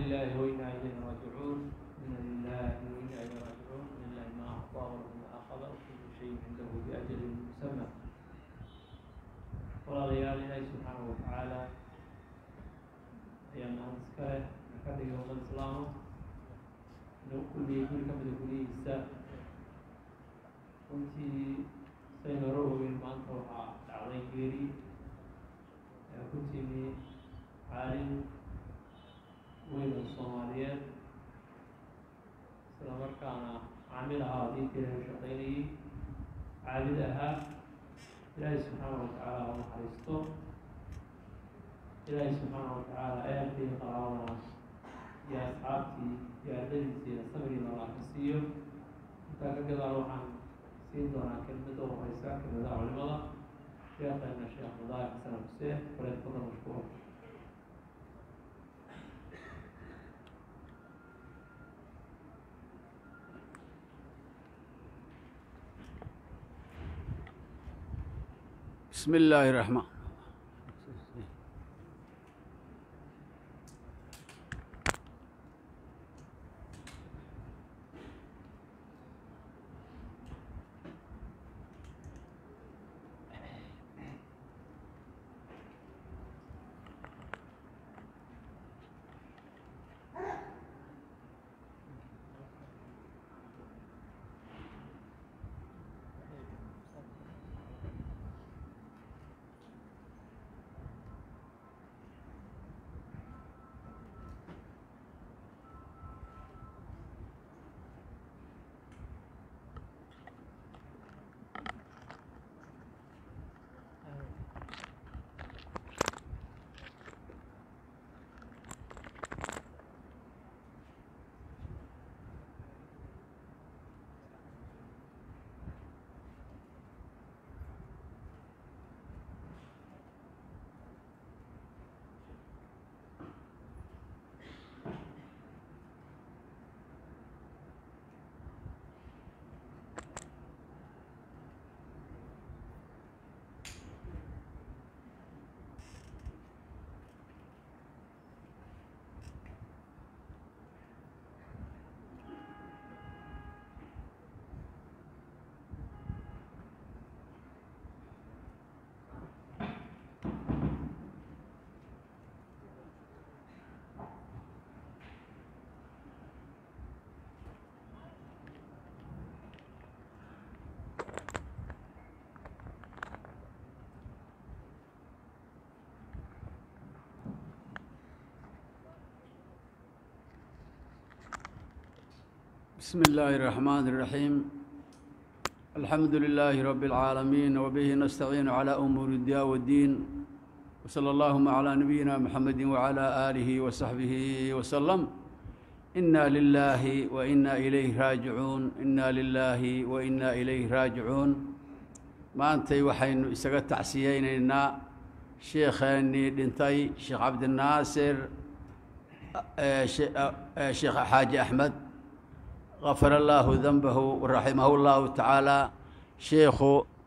لله وإنا إليه راجعون إنا لله وإنا إليه راجعون إن الله ما أعطى وما أخذ وكل شيء عنده بأجل مسمى walaalayaal ilaahi subxaana wa tacaala ayaa mahad iskale ka dhigay ummad islaama inuu kulmiyey guri ka mida guryihiisa runtii say hore ogeyn maanta waxaa dhacday geeri ee ku timi caalin weyn oo soomaaliyeed isla markaana caamil ahaa haddii tiran shaqaynayay caabid ahaa ilaahay subxaana wa tacaala ha naxariisto ilaahay subxaana wa tacaala ehelkii qaraabadaas iyo asxaabtii iyo ardadiisa iyo sabriina allah ka siiyo intaa ka gadaal waxaan siin doonaa kelmadda u horeysa kelmadaha culimada sheekheena sheekh madaahir xasan xuseen waleed fadal mashkuur بسم الله الرحمن بسم الله الرحمن الرحيم الحمد لله رب العالمين وبه نستعين على أمور الدنيا والدين وصلى اللهم على نبينا محمد وعلى آله وصحبه وسلم إنا لله وإنا إليه راجعون إنا لله وإنا إليه راجعون ما أنت وحين إسقى تعسيين إنا شيخني دنتي شيخ عبد الناصر شيخ حاج أحمد غفر الله ذنبه ورحمه الله تعالى شيخ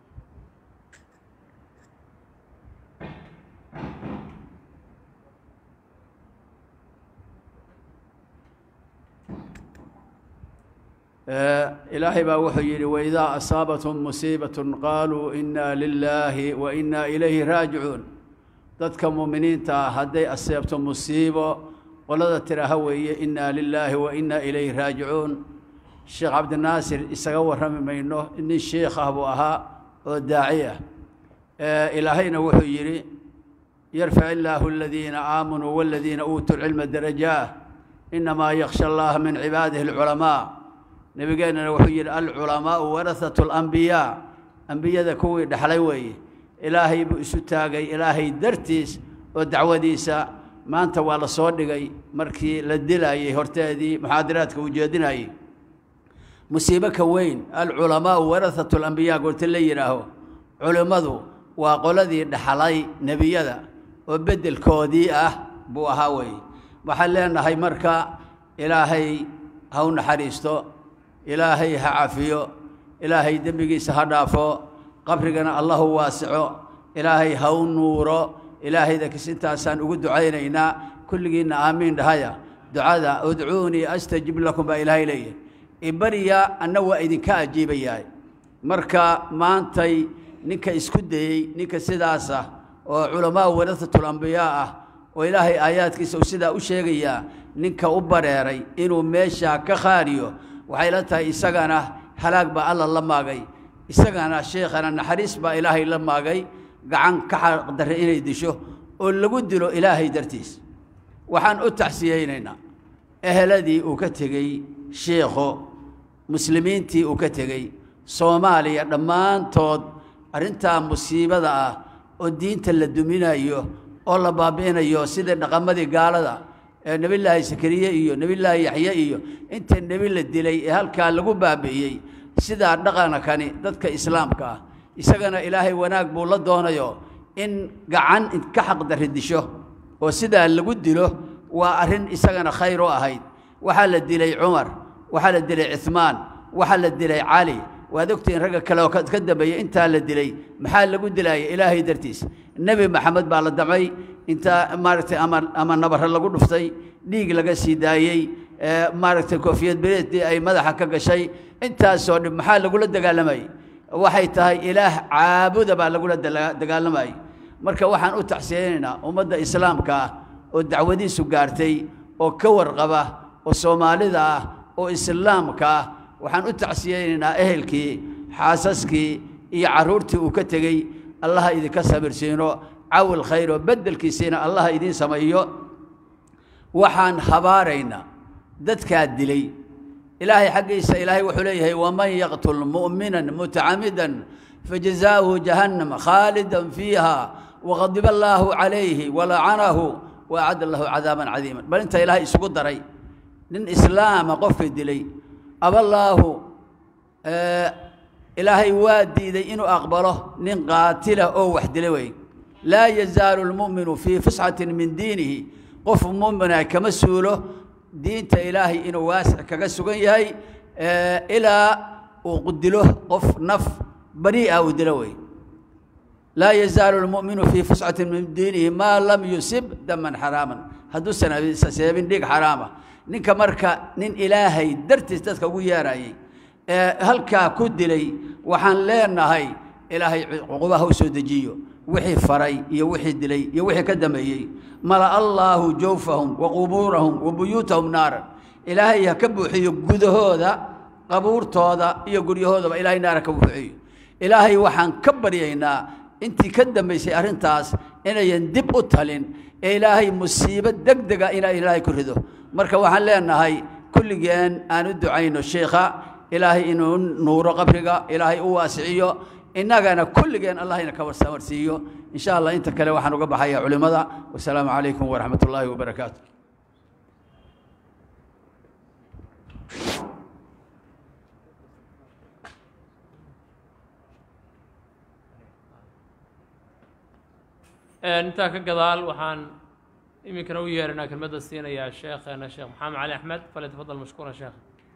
إلهي baa wuxuu yihi وإذا أصاaبتهم مصيiبة قالوا إنا لله وإنا إليه راaجعuun dadka مؤمiniinta ah hadday aseebto musiibo qolada tiraha weeye inaa lilaahi wa inaa ilayhi raajicuun sheekh cabdinaasir isaga warrami mayno nin sheikh ah buu ahaa oo daaci ah ilaahayna wuxuu yidhi yarfac illaahu aladiina aamanuu waladiina uutuu lcilma darajaah inamaa yaksha allaha min cibaadihi alculamaa nebigeennana wuxuu yidhi alculamaau warahatu alambiyaa ambiyada kuwii dhexlay weeye ilaahay buu isu taagay ilaahay dartiis oo dacwadiisa maanta waa la soo dhigay markii la dilayey horteedii muxaadaraadka uu jeedinayey musiibo ka weyn alculamaau warahatu alambiyaa goorta la yidhaaho culimmadu waa qoladii dhaxlay nebiyada oo beddelkoodii ah buu ahaa weeye waxaan leenahay marka ilaahay ha u naxariisto ilaahay ha cafiyo ilaahay dembigiisa ha dhaafo qabrigana allahu waasico ilaahay ha u nuuro ilaahayda kas intaasaan ugu ducaynaynaa kulligiinna aamiin dhahaya ducada udcuunii astajib lakum baa ilaahay leeyahay ibariya anna waa idinka ajiibayahay marka maantay ninka isku dayey ninka sidaas ah oo culamaa warahatul ambiyaa ah oo ilaahay aayaadkiisa uu sidaa u sheegayaa ninka u bareeray inuu meeshaa ka khaariyo waxay la tahay isagana halaag baa alla la maagay isagana sheekhana naxariis baa ilaahay la maagay gacan ka xaqdarre inay disho oo lagu dilo ilaahay dartiis waxaan u taxsiyeynaynaa eheladii uu ka tegey sheikho muslimiintii uu ka tegey soomaaliya dhammaantood arrintaa musiibada ah oo diinta la duminayo oo la baabi'inayo sidai dhaqamadii gaalada ee nebillaahi sakariye iyo nebillaahi yaxye iyo inta nebi la dilay ee halkaa lagu baabi'iyey sidaa dhaqankani dadka islaamka ah isagana ilaahay wanaag buu la doonayo in gacan ka xaqdarri disho oo sidaa lagu dilo waa arrin isagana khayr u ahayd waxaa la dilay cumar waxaa la dilay cuhmaan waxaa la dilay cali waad ogtihiin ragga kale oo ka dambeeya intaa la dilay maxaa lagu dilaaya ilaahay dartiis nebi maxamed baa la damcay intaa maaragtay ama ama nabare lagu dhuftay dhiig laga sii daayey maaragtay koofiyad bereedii ay madaxa ka gashay intaasoo dhib maxaa lagula dagaalamayay waxay tahay ilaah caabuda baa lagula dagaalamayay marka waxaan u taxsiyeynaynaa ummadda islaamka ah oo dacwadiisu gaartay oo ka warqaba oo soomaalida ah oo islaamka ah waxaan u tacsiyeynaynaa ehelkii xaasaskii iyo carruurtii uu ka tegey allaha idinka sabirsiino cawil khayr oo beddelkiisiina allaha idiin sameeyo waxaan habaaraynaa dadkaa dilay ilaahay xaggiisa ilaahay wuxuu leeyahay waman yaqtul mu'minan mutacamidan fajazaauhu jahannam khaalidan fiiha waqadiba allaahu calayhi walacanahu waacadda lahu cadaaban cadiiman bal inta ilaahay isugu daray nin islaama qofkii dilay aballaahu ilaahay waa diiday inuu aqbalo nin qaatila oo wax dila wey laa yazaalu lmu'minu fii fusxatin min diinihi qof mu'mina kama suulo diinta ilaahay inuu waasic kaga sugan yahay ilaa uu dilo qof naf barii'a uu dilo wey laa yazaalu lmu'minu fii fusxatin min diinihi maa lam yusib daman xaraaman hadduusan seebin dhiig xaraama ninka marka nin ilaahay dartiis dadka ugu yeerayay ee halkaa ku dilay waxaan leenahay ilaahay cuqubaha u soo dejiyo wixii faray iyo wixii dilay iyo wixii ka dambeeyey mala allaahu jawfahum wa qubuurahum wa buyuutahum naaran ilaahay ha ka buuxiyo gudahooda qabuurtooda iyo guryahoodaba ilaahay naara ka buuxiyo ilaahay waxaan ka baryaynaa intii ka dambaysay arrintaas inayan dib u talin ee ilaahay musiibo deg dega inaa ilaahay ku rido marka waxaan leenahay kulligeen aan u ducayno sheikha ilaahay inuu nuuro qabriga ilaahay u waasiciyo innagana kulligeen allahayna ka warsamarsiiyo in sha allah inta kale waxaan uga baxaya culimmada wasalaamu calaykum waraxmat ullaahi wabarakaatu intaa ka gadaal waxaan iminkana u yeeranaa kelmadda siinayaa sheekheena sheekh maxamed cali axmed falyatafadal mashkuura sheekh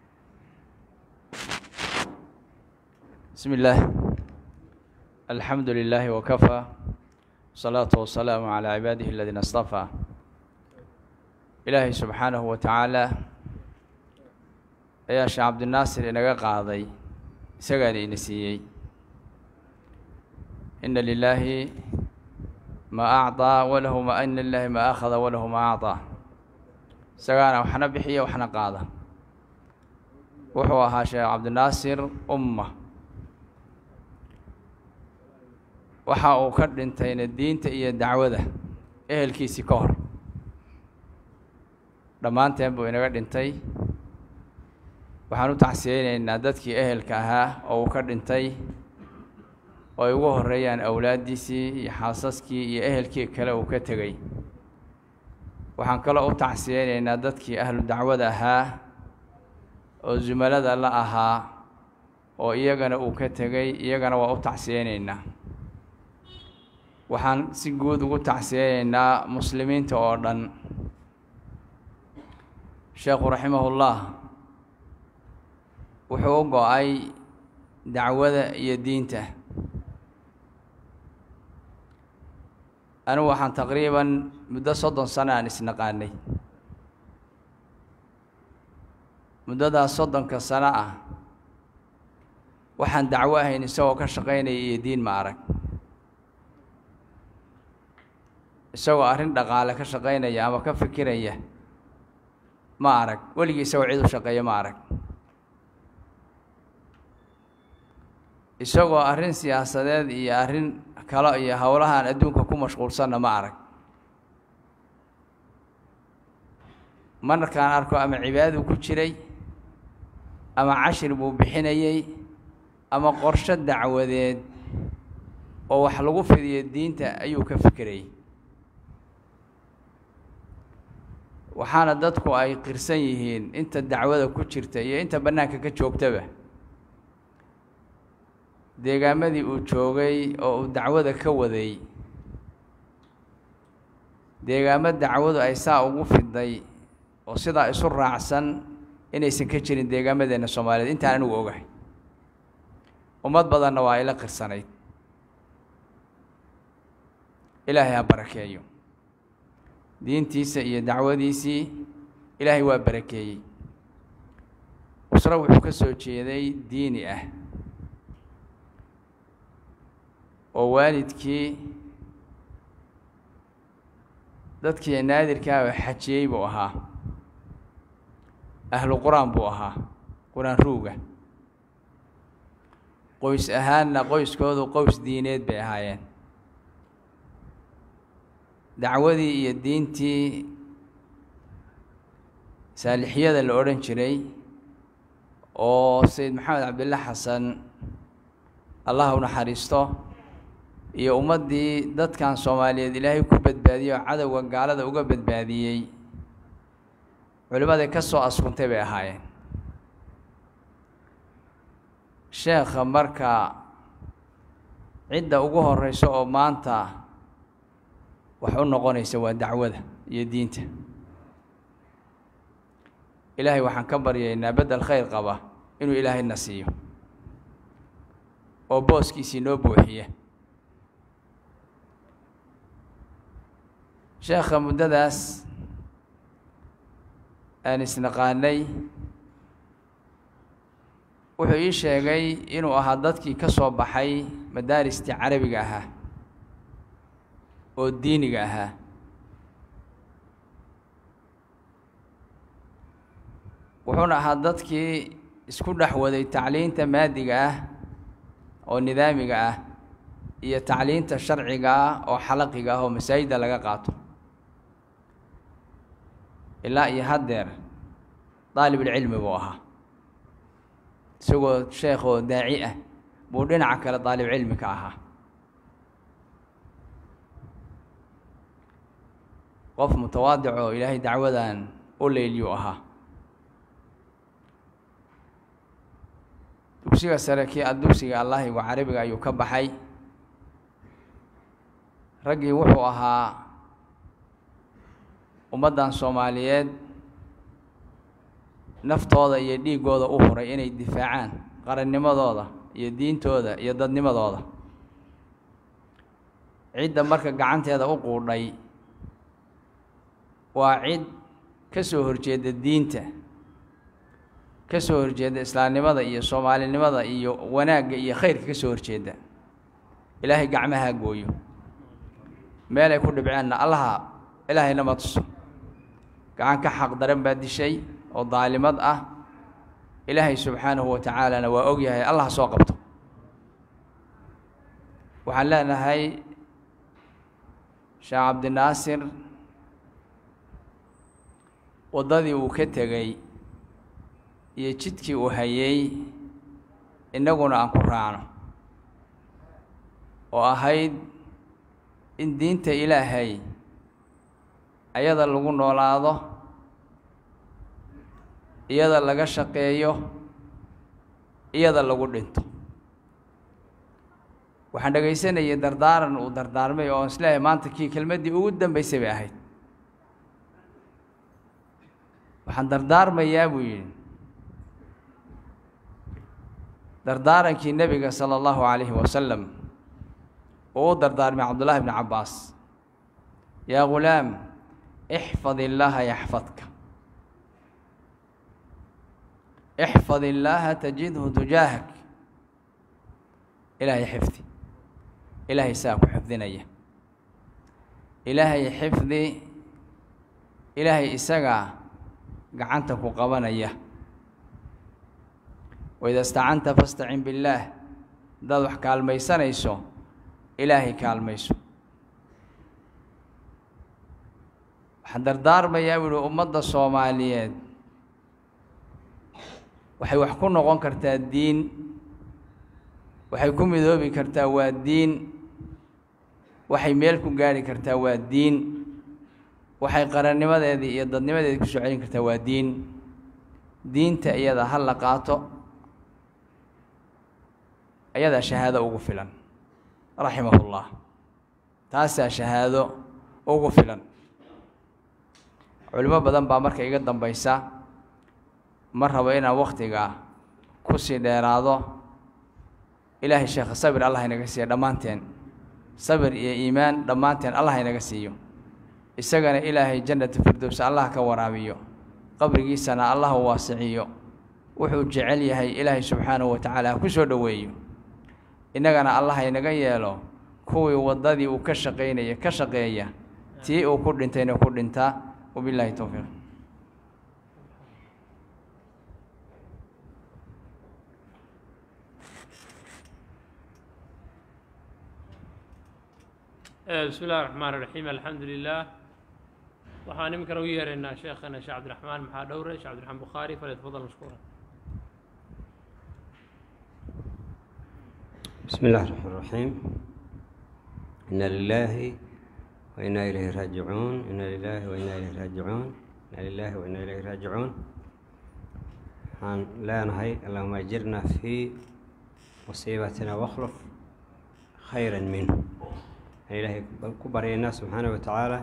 بسم الله الحمد لله وكفى والصلاة والسلام على عباده الذين اصطفى إلهي سبحانه وتعالى ayaa sheekh cabdinaasir inaga qaaday isagaana ina siiyey ina lilaahi ma acطىa walahu ma ina lilaahi ma akhada walahu ma acطىa isagaana waxna bixiya waxna qaada wuxuu ahaa sheekh cabdinaasir umma waxa uu ka dhintayna diinta iyo dacwada ehelkiisii ka hor dhammaanteen buu inaga dhintay waxaan u tacsiyeynaynaa dadkii ehelka ahaa oo uu ka dhintay oo ay ugu horeeyaan awlaaddiisii iyo xaasaskii iyo ehelkii kale uu ka tegey waxaan kaloo u tacsiyeynaynaa dadkii ahlu dacwada ahaa oo zumalada la ahaa oo iyagana uu ka tegey iyagana waa u tacsiyeynaynaa waxaan si guud ugu tacsiyeynaynaa muslimiinta oo dhan sheekhu raximahullah wuxuu u go-ay dacwada iyo diinta anigu waxaan taqriiban muddo soddon sano aan isnaqaanay muddadaas soddonka sano ah waxaan dacwo ahayn isagoo ka shaqaynaya iyo diin ma arag isagoo arrin dhaqaale ka shaqaynaya ama ka fikiraya ma arag weligii isagoo cid u shaqeeya ma arag isagoo arrin siyaasadeed iyo arrin kalo iyo howlahan adduunka ku mashquulsanna ma arag markaan arko ama cibaadadu ku jiray ama cashir buu bixinayey ama qorsho dacwadeed oo wax lagu fidiyo diinta ayuu ka fikirayay waxaana dadku ay qirsan yihiin inta dacwada ku jirta iyo inta bannaanka ka joogtaba deegaamadii uu joogay oo uu dacwada ka waday deegaamo dacwadu ay saa ugu fiday oo sidaa isu raacsan inaysan ka jirin deegaamadeenna soomaaliyeed intaan anigu ogahay ummad badanna waa ila qirsanayd ilaahay ha barakeeyo diintiisa iyo dacwadiisii ilaahay waa barakeeyey usro wuxuu ka soo jeeday diini ah oo waalidkii dadkii naadirkaaba xajiyey buu ahaa ahlu qur-aan buu ahaa qur-aan ruuga qoys ahaanna qoyskoodu qoys diineed bay ahaayeen dacwadii iyo diintii saalixiyada la odhan jiray oo sayid maxamed cabdilla xasan allah u naxariisto iyo ummaddii dadkan soomaaliyeed ilaahay ku badbaadiyey oo cadowga gaalada uga badbaadiyey culimmadii ka soo askuntay bay ahaayeen sheekha marka cidda ugu horeyso oo maanta wax u noqonaysa waa dacwada iyo diinta ilaahay waxaan ka baryaynaa beddel khayr qaba inuu ilaahayna siiyo oo booskiisii noo buuxiya sheekha muddadaas aan isnaqaanay wuxuu ii sheegay inuu ahaa dadkii ka soo baxay madaaristii carabiga ahaa oo diiniga ahaa wuxuuna ahaa dadkii isku dhex waday tacliinta maadiga ah oo nidaamiga ah iyo tacliinta sharciga ah oo xalaqiga ah oo masaajidda laga qaato ilaa iyo haddeer daalibulcilmi buu ahaa isagoo sheekh oo daaci ah buu dhinaca kale daalibcilmi ka ahaa qof mutawaadic oo ilaahay dacwadan u leyliyuu ahaa dugsiga sare kii a dugsiga allahigu carabiga ayuu ka baxay raggii wuxuu ahaa ummaddan soomaaliyeed naftooda iyo dhiiggooda u huray inay difaacaan qarannimadooda iyo diintooda iyo dadnimadooda cidda marka gacanteeda u quudhay waa cid ka soo horjeeda diinta ka soo horjeeda islaamnimada iyo soomaalinimada iyo wanaagga iyo khayrka ka soo horjeeda ilaahay gacmaha gooyo meelay ku dhibceenna allaha ilaahayna ma tuso gacan ka xaq daran baa dishay oo daalimad ah ilaahay subxaanahu wa tacaalana waa og yahay allah soo qabto waxaan leenahay sheekh cabdinaasir waddadii uu ka tegey iyo jidkii uu hayey innaguna aan ku raacno oo ahayd in diinta ilaahay ayada lagu noolaado iyada laga shaqeeyo iyada lagu dhinto waxaan dhegaysanayay dardaaran uu dardaarmay oo isleeyahay maanta kii kelmaddii ugu dambaysay bay ahayd waxaan dardaarmayaa buu yidhi dardaarankii nebiga sala allahu calayhi wasalam uu u dardaarmay cabdullaahi bni cabbaas yaa ghulaam ixfad illaaha yaxfadka ixfad illaaha tajidhu tujaahak ilaahay xifdi ilaahay saa ku xifdinaya ilaahay xifdi ilaahay isagaa gacanta ku qabanaya waida istacanta fastacin billaah haddaad wax kaalmaysanayso ilaahay kaalmayso waxaan dardaarmayaa buuhi ummadda soomaaliyeed waxay wax ku noqon kartaa diin waxay ku midoobi kartaa waa diin waxay meel ku gaari kartaa waa diin waxay qarannimadeedii iyo dadnimadeedii ku soo celin kartaa waa diin diinta iyada ha la qaato ayadaa shahaado ugu filan raximahullah taasaa shahaado ugu filan culimo badan baa marka iga dambaysa ma rabo inaan wakhtiga ku sii dheeraado ilaahay sheekha sabir allah inaga siiya dhammaanteen sabir iyo iimaan dhammaanteen allah inaga siiyo isagana ilaahay jannata firdows allah ka waraabiyo qabrigiisana allah u waasiciyo wuxuu jecel yahay ilaahay subxaanahu wa tacaala ha ku soo dhoweeyo innagana allah inaga yeelo kuwii waddadii uu ka shaqaynaya ka shaqeeya tii uu ku dhintayna ku dhintaa wabilaahi towfiiq bismi illahi raxmaan iraxiim alxamdu lilah waxaan iminkana u yeeraynaa sheekhana sheekh cabdiraxmaan maxaa dhowre sheekh cabdiraxmaan bukhaari falyatafadal mashkuura بسم الله الرحمن الرحيم إنا لله وإنا إليه راجعون إنا لله وإنا إليه راجعون إنا لله وإنا إليه راجعون waxaan leenahay allahuma ajirna fii musiibatina wakhluf khayra minhu aan ilaahay ku baryaynaa subxaana wa tacaala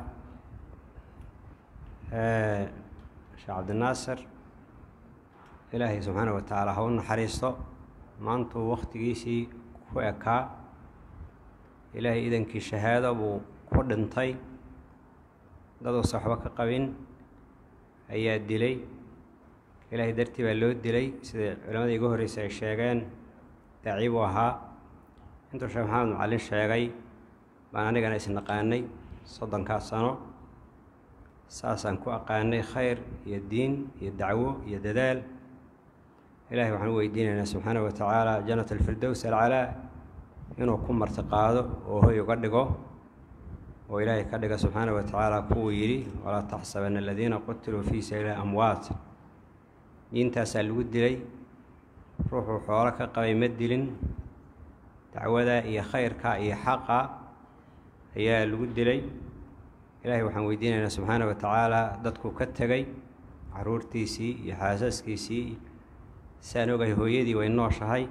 sheekh cabdinaasir ilaahay subxaana wa tacaala ha u naxariisto maantuu wakhtigiisii ku ekaa ilaahay idankii shahaado buu ku dhintay daduusa waxba ka qabin ayaa dilay ilaahay dartii baa loo dilay sida culammadii iga horreysay ay sheegeen daaci buu ahaa intuu sheekh maxamed macallin sheegay baan anigana isnaqaanay soddonkaas sano saasaan ku aqaanay khayr iyo diin iyo dacwo iyo dadaal ilaahay waxaan u weydiinaynaa subxaana wa tacaala jannat alfirdows alcalaa inuu ku martiqaado oo hoy uga dhigo oo ilaahay ka dhiga subxaana wa tacaala kuwuu yidhi walaa taxsabana aladiina qutiluu fii sabiili amwaat diintaasaa lagu dilay ruuxuu xoolo ka qabay ma dilin dacwada iyo khayrka iyo xaqa ayaa lagu dilay ilaahay waxaan weydiinaynaa subxaana wa tacaala dadkuu ka tegay caruurtiisii iyo xaasaskiisii saan ogahay hooyadii way nooshahay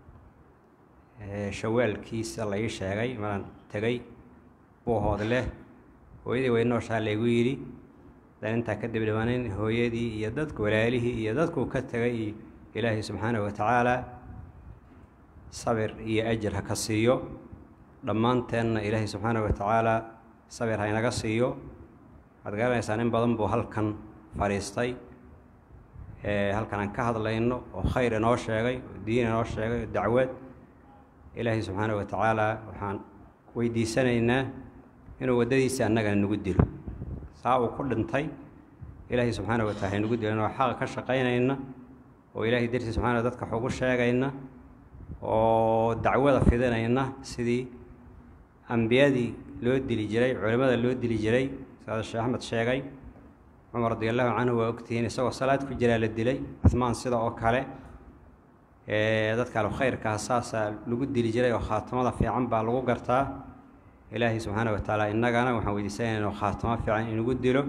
shawaalkiisa la ii sheegay maraan tegay buuhood leh hooyadii way nooshaha laygu yidhi hadaan intaa kadib dhimanayn hooyadii iyo dadku walaalihii iyo dadkuu ka tegay ilaahay subxaana wa tacaala sabir iyo ajir ha ka siiyo dhammaanteenna ilaahay subxaana wa tacaala sabir ha inaga siiyo waxaad garanaysaan in badan buu halkan fadhiistay halkan aan ka hadlayno oo khayr inoo sheegay oo diin inoo sheegay oo dacwad ilaahay subxaana wa tacaala waxaan weydiisanaynaa inuu waddadiisa annagana nagu dilo saa uu ku dhintay ilaahay subxaana wa taala haynagu dilo inoo xaqa ka shaqaynayna oo ilaahay dartii subxana dadka wax ugu sheegayna oo dacwada fidinayna sidii ambiyadii loo dili jiray culimmada loo dili jiray sida sheekh axmed sheegay cumar radi allahu canhu waa ogtihiin isagoo salaad ku jiraa la dilay cuhmaan sida oo kale dadka alu khayrkaa saasaa lagu dili jiray oo khaatamada fiican baa lagu gartaa ilaahay subxaana wa tacaala innagana waxaan weydiisanayna khaatamo fiican inagu dilo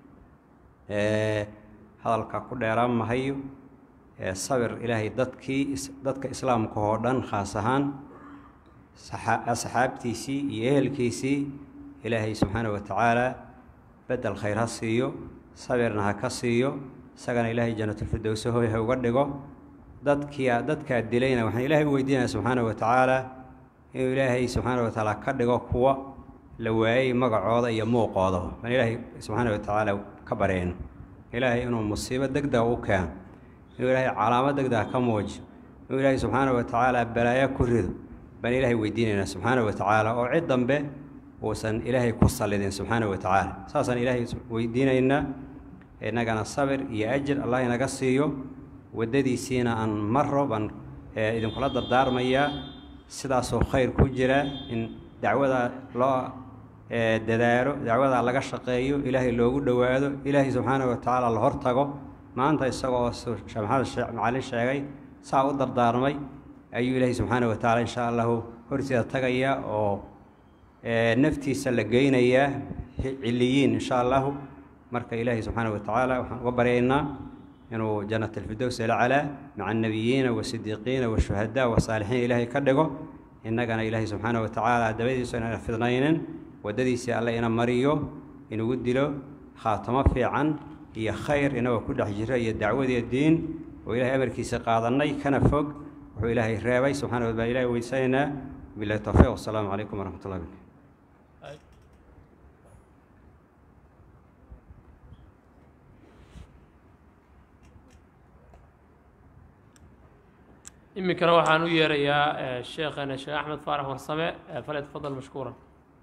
hadalka ku dheeraan mahayo sabir ilaahay dadkii dadka islaamka oo dhan khaas ahaan asxaabtiisii iyo ehelkiisii ilaahay subxaana wa tacaala bedel khayr ha siiyo sabirna ha ka siiyo isagana ilaahay janatulfirdowse hoy ha uga dhigo dadkia dadkaa dilayna waxaan ilaahay u weydiinaya subxaana wa tacaala inuu ilaahay subxaana wa tacaala ka dhigo kuwa la waayey magacooda iyo muuqooda baan ilaahay subxaana wa tacaala ka bareyno ilaahay inuu musiibo deg dega u keeno inuu ilaahay calaamad degdega ka muujiyo inuu ilaahay subxaana wa tacaala balaayo ku rido baan ilaahay weydiinaynaa subxaana wa tacaala oo cid dambe uusan ilaahay ku sallidin subxaana wa tacaala saasaan ilaahay weydiinaynaa innagana sabir iyo ajir allah inaga siiyo waddadiisiina aan maro baan idinkula dardaarmayaa sidaasoo khayr ku jira in dacwada loo dadaalo dacwada laga shaqeeyo ilaahay loogu dhowaado ilaahay subxaana wa tacaala la hortago maanta isagoo sheekh maxamed macalin sheegay saa u dardaarmay ayuu ilaahay subxaana wa tacaala insha allahu horteeda tagaya oo naftiisa la geynayaa ciliyiin insha allahu marka ilaahay subxaana wa tacaala waxaan uga baryaynaa inuu jannat alfirdows alcalaa maca annabiyiina wasidiiqiina washuhadaa wasaalixiin ilaahay ka dhigo innagana ilaahay subxaana wa tacaala dabadiisu inaan fidnaynin waddadiisii alle ina mariyo inugu dilo khaatamo fiican iyo khayr inagoo ku dhex jira iyo dacwadiyo diin oo ilahay amarkiisa qaadannay kana fog wuxuu ilaahay reebay subxana wa baan ilahay weysanaynaa bilahi towfiiq wasalaamu calaykum waraxmat ullahi barkatu iminkana waxaan u yeerayaa sheekhana sheekh axmed faarax warsame fale tafadal mashkuuran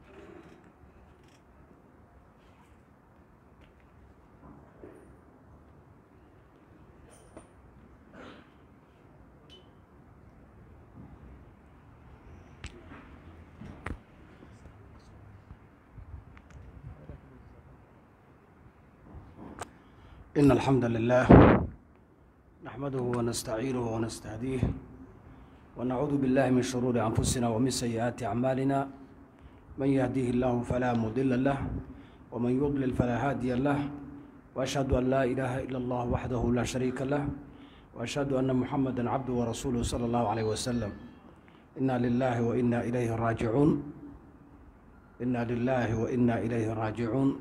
إن الحمد لله نحمده ونستعينه ونستهديه ونعوذ بالله من شرور أنفسنا ومن سيئات أعمالنا من يهديه الله فلا مضل له ومن يضلل فلا هادي له وأشهد أن لا إله إلا الله وحده لا شريك له وأشهد أن محمدا عبده ورسوله صلى الله عليه وسلم إنا لله وإنا إليه راجعون إنا لله وإنا إليه راجعون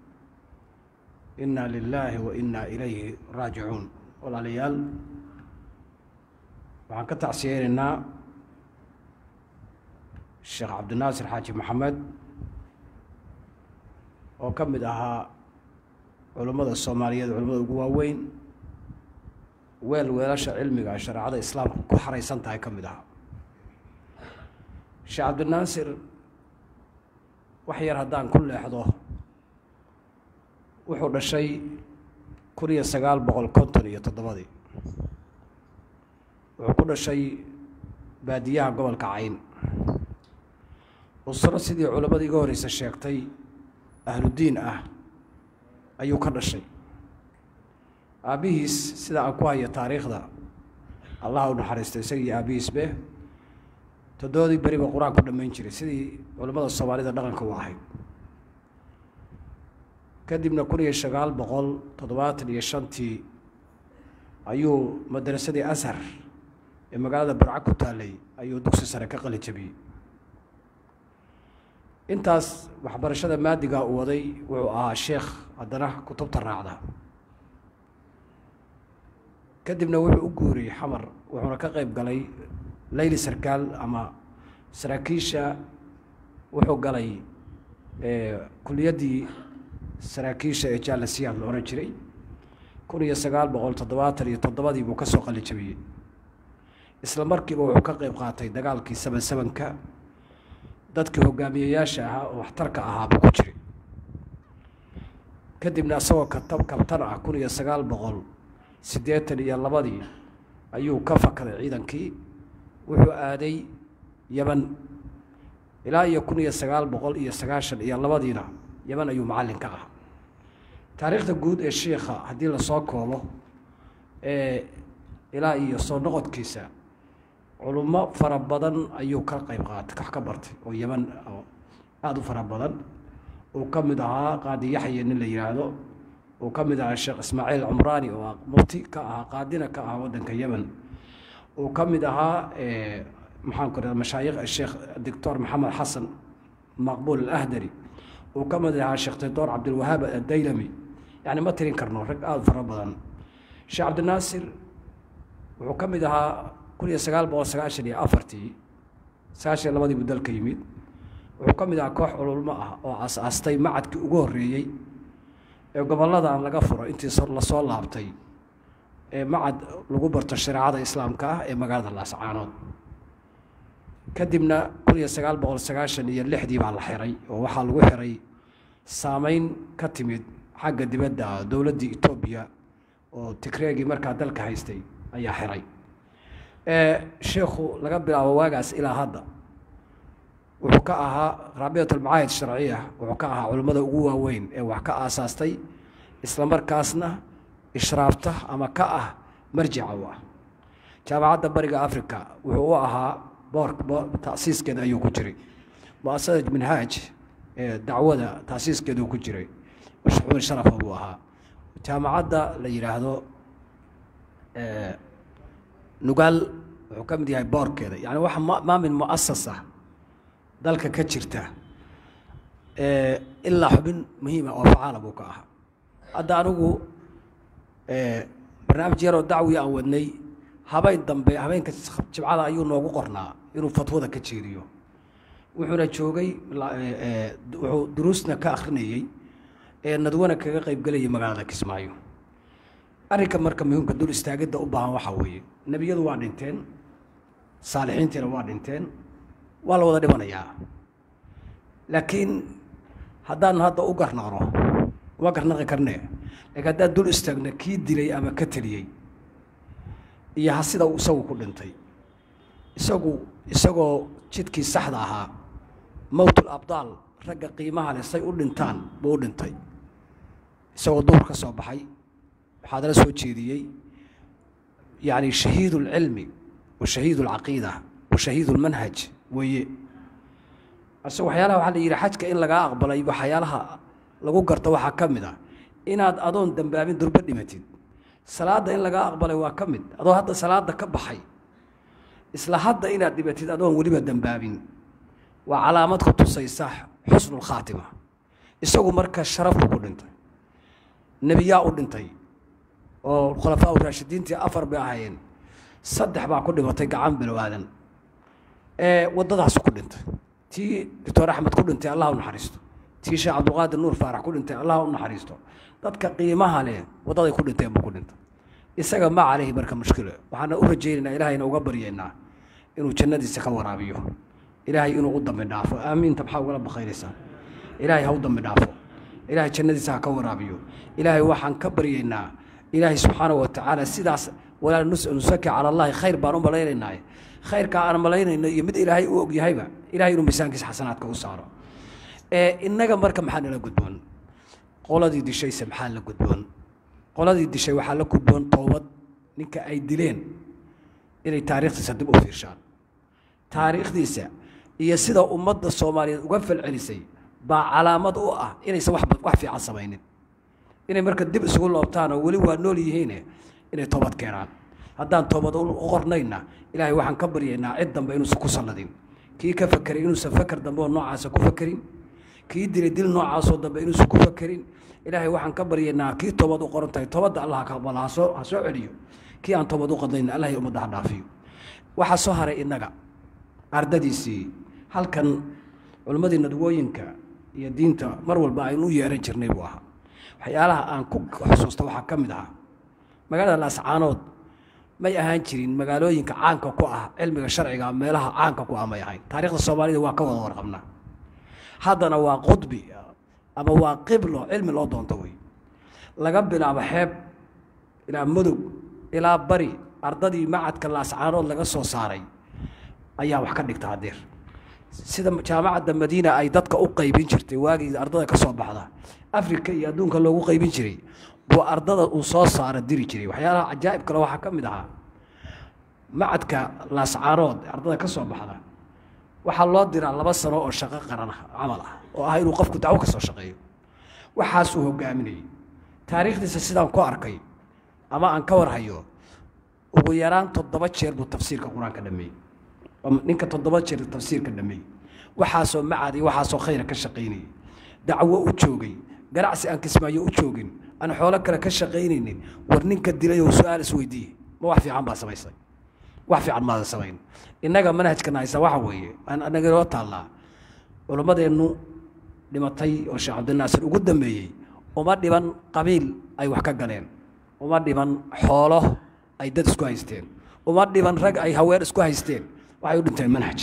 inna lilaahi wa innaa ilayhi raajicuun walaalayaal waxaan ka tacsiyeynaynaa sheekh cabdinaasir xaaji maxamed oo ka mid ahaa culummada soomaaliyeed culimmada ugu waaweyn weel weelasha cilmiga shareecada islaamka ku xaraysan tahay ka mid ahaa sheekh cabdinaasir wax yar haddaan ku leexdo wuxuu dhashay kun iyo sagaal boqol konton iyo toddobadii wuxuu ku dhashay baadiyaha gobolka cayn usro sidii culammadii iga horreysa sheegtay ahludiin ah ayuu ka dhashay aabbihiis sida aan ku hayo taariikhda allah u naxariista isagii aabbihiisbe toddobadii beriba qur-aan ku dhammayn jiray sidii culammada soomaalida dhaqanka u ahayd kadibna kun iyo sagaal boqol toddobaatan iyo shantii ayuu madrasadii ashar ee magaalada burca ku taallay ayuu dugsi sare ka qali jabiyey intaas waxbarashada maadigaa uu waday wuxuu ahaa sheekh haddana kutubta raacda kadibna wuxuu u guuriyey xamar wuxuuna ka qayb galay leyli sarkaal ama saraakiisha wuxuu galay kuliyaddii saraakiisha ee jaalasiyaad la odhan jiray kun iyo sagaal boqol toddobaatan iyo toddobadii buu ka soo qali jabiyey isla markiiba wuxuu ka qayb qaatay dagaalkii saban sabanka dadkii hogaamiyeyaasha ahaa oo waxtarka ahaa buu ku jiray kadibna isagoo katab kabtan ah kun iyo sagaal boqol siddeetan iyo labadii ayuu ka fakaday ciidankii wuxuu aaday yeman ilaa iyo kun iyo sagaal boqol iyo sagaashan iyo labadiina yeman ayuu macallin ka ah taariikhda guud ee shiikha haddii lasoo koobo ee ilaa iyo soo noqodkiisa culummo fara badan ayuu ka qayb qaatay wax ka bartay oo yeman oo aada u fara badan uu ka mid ahaa qaadi yaxya nin la yidhaahdo uu ka mid ahaa sheekh ismaaciil cumraani oo mufti ka ahaa qaadina ka ahaa waddanka yemen uu ka mid ahaa maxaan ku rahda mashaayikh sheekh doctor maxamed xasan maqbuul alahdari uu ka mid ahaa sheekh taydoor cabdilwahaab addaylami yani ma tirin karno rag aada fara badan sheekh cabdinaasir wuxuu ka mid ahaa kun iyo sagaal boqol sagaashan iyo afartii sagaashan iyo labadii buu dalka yimid wuxuu ka mid ahaa koox cululmo ah oo aas-aastay macadkii ugu horreeyey ee gobolladan laga furo intii lasoo laabtay ee macad lagu barto shareecada islaamka ah ee magaalada laascaanood kadibna kun iyo sagaal boqol sagaashan iyo lixdii baa la xiray oo waxaa lagu xiray saameyn ka timid xagga dibadda dowladdii etoobiya oo tigreegii markaa dalka haystay ayaa xiray sheekhu laga bilaabo waagaas ilaa hadda wuxuu ka ahaa raabiyat almacaahid sharciya wuxuu ka ahaa culimmada ugu waaweyn ee wax ka aasaastay isla markaasna ishraafta ama ka ah marjica u ah jaamacadda bariga africa wuxuu u ahaa boor tasiiskeeda ayuu ku jiray muasasad minhaaj ee dacwada tasiiskeeduu ku jiray xubin sharafa buu ahaa jaamacadda la yidhaahdo nugaal wuxuu ka mid yahay boorkeeda yani wax maamin muasasa dalka ka jirta ilaa xubin muhiima oo facaala buu ka ahaa hadda anigu barnaamij yaroo dacwi aan wadnay habeen dambe habeenka jibcada ayuu noogu qornaa inuu fatwada ka jeediyo wuxuuna joogay wuxuu duruusna ka akrinayey ee nadwana kaga qaybgelayay magaalada kismaayo arrinka marka muhiimka dul istaagidda u baahan waxaa weeye nebiyadu waa dhinteen saalixiintiina waa dhinteen waa la wada dhimanayaa laakiin haddaan hadda u garnaqno uma garnaqi karnee laakiin haddaan dul istaagno kii dilay ama ka teliyey iyo ha sida uu isagu ku dhintay isagu isagoo jidkii saxda ahaa mowtul abdaal ragga qiimaha leh say u dhintaan buu u dhintay isagoo duhur ka soo baxay waxaa dala soo jeediyey yacni shahiid اlcilmi wa shahiid اlcaqiida wa shahiid اlmanhaj weeye ase waxyaalaha waxaa la yidhi xajka in lagaa aqbalay waxyaalaha lagu garto waxaa ka mid ah inaad adoon dambaabin durbo dhimatid salaadda in lagaa aqbalay waa ka mid adoo hadda salaadda ka baxay isla hadda inaad dhimatid adoon weliba dambaabin waa calaamad ku tusaysa xusnu lkhaatima isagu marka sharafku ku dhintay nebiyaa u dhintay oo khulafaa u raashidiintii afar bay ahaayeen saddex baa ku dhimatay gacan bilow aadan ee waddadaasu ku dhintay tii doctor axmed ku dhintay allah u naxariisto tii sheekh cabdulqaadir nuur faarax ku dhintay allah u naxariisto dadka qiimaha leh waddaday ku dhinteen buu ku dhintay isaga ma caleyhi marka mushkilo waxaana u rajaynaynaa ilahayna uga baryaynaa inuu jannadiisa ka waraabiyo ilaahay inuu u dambi dhaafo aamiinta maxaa ugala bakaynaysaa ilaahay ha u dambi dhaafo ilaahay jannadiisa ha ka waraabiyo ilaahay waxaan ka baryaynaa ilaahay subxaanahu watacaala sidaas walaa nusaki cala allahi khayr baan u malaynaynaa khayrkaa aan malaynayno iyo mid ilaahay u ogyahayba ilahay inuu miisaankiisa xasanaadka u saaro innaga marka maxaa nala gudboon qoladii dishayse maxaa la gudboon qoladii dishay waxaa la gudboon toobad ninka ay dileen inay taariikhdiisa dib u fiirshaan taariikhdiisa iyo sida ummadda soomaaliyeed uga falcelisay baa calaamad u ah inaysan wax fiican samaynin inay marka dib isugu loobtaan oo weli waa nool yihiine inay toobad keenaan haddaan toobad u qornayna ilaahay waxaan ka baryaynaa cid dambe inuusan ku salladin kii ka fakeray inuusan faker dambe oo noocaasa ku fakerin kii dilay dil noocaasoo dambe inuusan ku fakerin ilaahay waxaan ka baryaynaa kii toobad u qoran tahay toobadda allah ka aqbala ha soo ha soo celiyo kii aan toobad u qadnayna allah ummadda ha dhaafiyo waxaa soo haray innaga ardadiisii halkan culimmadii nadwooyinka iyo diinta mar walba aynu u yeeran jirnay buu ahaa waxyaalaha aan ku xusuusta waxaa ka mid ahaa magaalada laascaanood may ahaan jirin magaalooyinka caanka ku ah cilmiga sharciga meelaha caanka ku ah may ahayn taarikhda soomaalida waa ka wada warqabnaa haddana waa qudbi ama waa qiblo cilmi loo doonto wey laga bilaabo xeeb ilaa mudug ilaa bari ardadii macadka laascaanood laga soo saaray ayaa wax ka dhigta hadeer sida jaamacadda madiina ay dadka u qaybin jirtay waagii ardada ka soo baxda africa iyo adduunka loogu qaybin jiray buu ardada uu soo saara diri jiray waxyaalaha cajaa'ib kale waxaa ka mid ahaa macadka laascaanood ardada ka soo baxda waxaa loo diraa laba sano oo shaqo qaran ah camal ah oo ah inuu qofku dacwo ka soo shaqeeyo waxaasuu hogaaminayay taariikhdiisa sidaan ku arkay ama aan ka warhayo ugu yaraan toddoba jeer buu tafsiirka qur-aanka dhameeyey ninka toddoba jeer tafsiirka dhameeyey waxaasoo macadi waxaasoo khayra ka shaqaynayay dacwo u joogay ganacsi aan kismaayo u joogin aan xoolo kale ka shaqaynaynin war ninka dilay oo su-aal isweydiiye ma wax fiican baa samaysay wax fiican maadan samayn innaga manhajkana haysa waxa weeye aan anaga inoo taallaa culimmadeennu dhimatay oo sheekh cabdinaasir ugu dambeeyey uma dhiban qabiil ay wax ka galeen uma dhiman xoolo ay dad isku haysteen uma dhiman rag ay haween isku haysteen waxay u dhinteen manhaj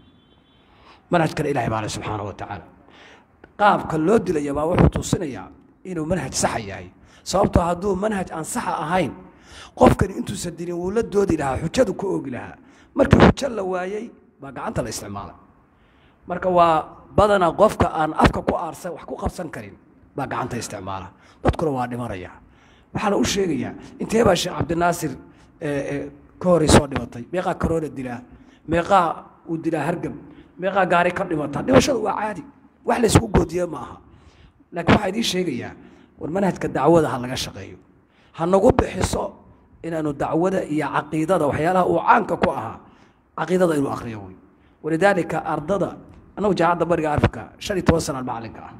manhajkana ilahay baa le subxaanahu wa tacaala qaabka loo dilaya baa wuxuu tuusinayaa inuu manhaj saxa yahay sababtoo hadduu manhaj aan saxa ahayn qofkani intuusan dilin wuu la doodi lahaa xujadu ku oogi lahaa markii xujo la waayey baa gacanta la isticmaalay marka waa badanaa qofka aan afka ku aarsan wax ku qabsan karin baa gacanta isticmaala dadkuna waa dhimanaya waxaana u sheegayaa intee baa sheekh cabdinaasir ka horay soo dhimatay meeqaa karoona dilaa meeqaa uu dilaa hargab meeqaa gaari ka dhimata dhimashadu waa caadi wax la isugu goodiye ma aha laakiin waxaa idiin sheegayaa war manhajka dacwada ha laga shaqeeyo ha nagu bixiso inaanu dacwada iyo caqiidada waxyaalaha uu caanka ku ahaa caqiidada inuu akriyo wey walidaalika ardada annagu jaamacadda bariga africa shan iyo toban sana macalinka ah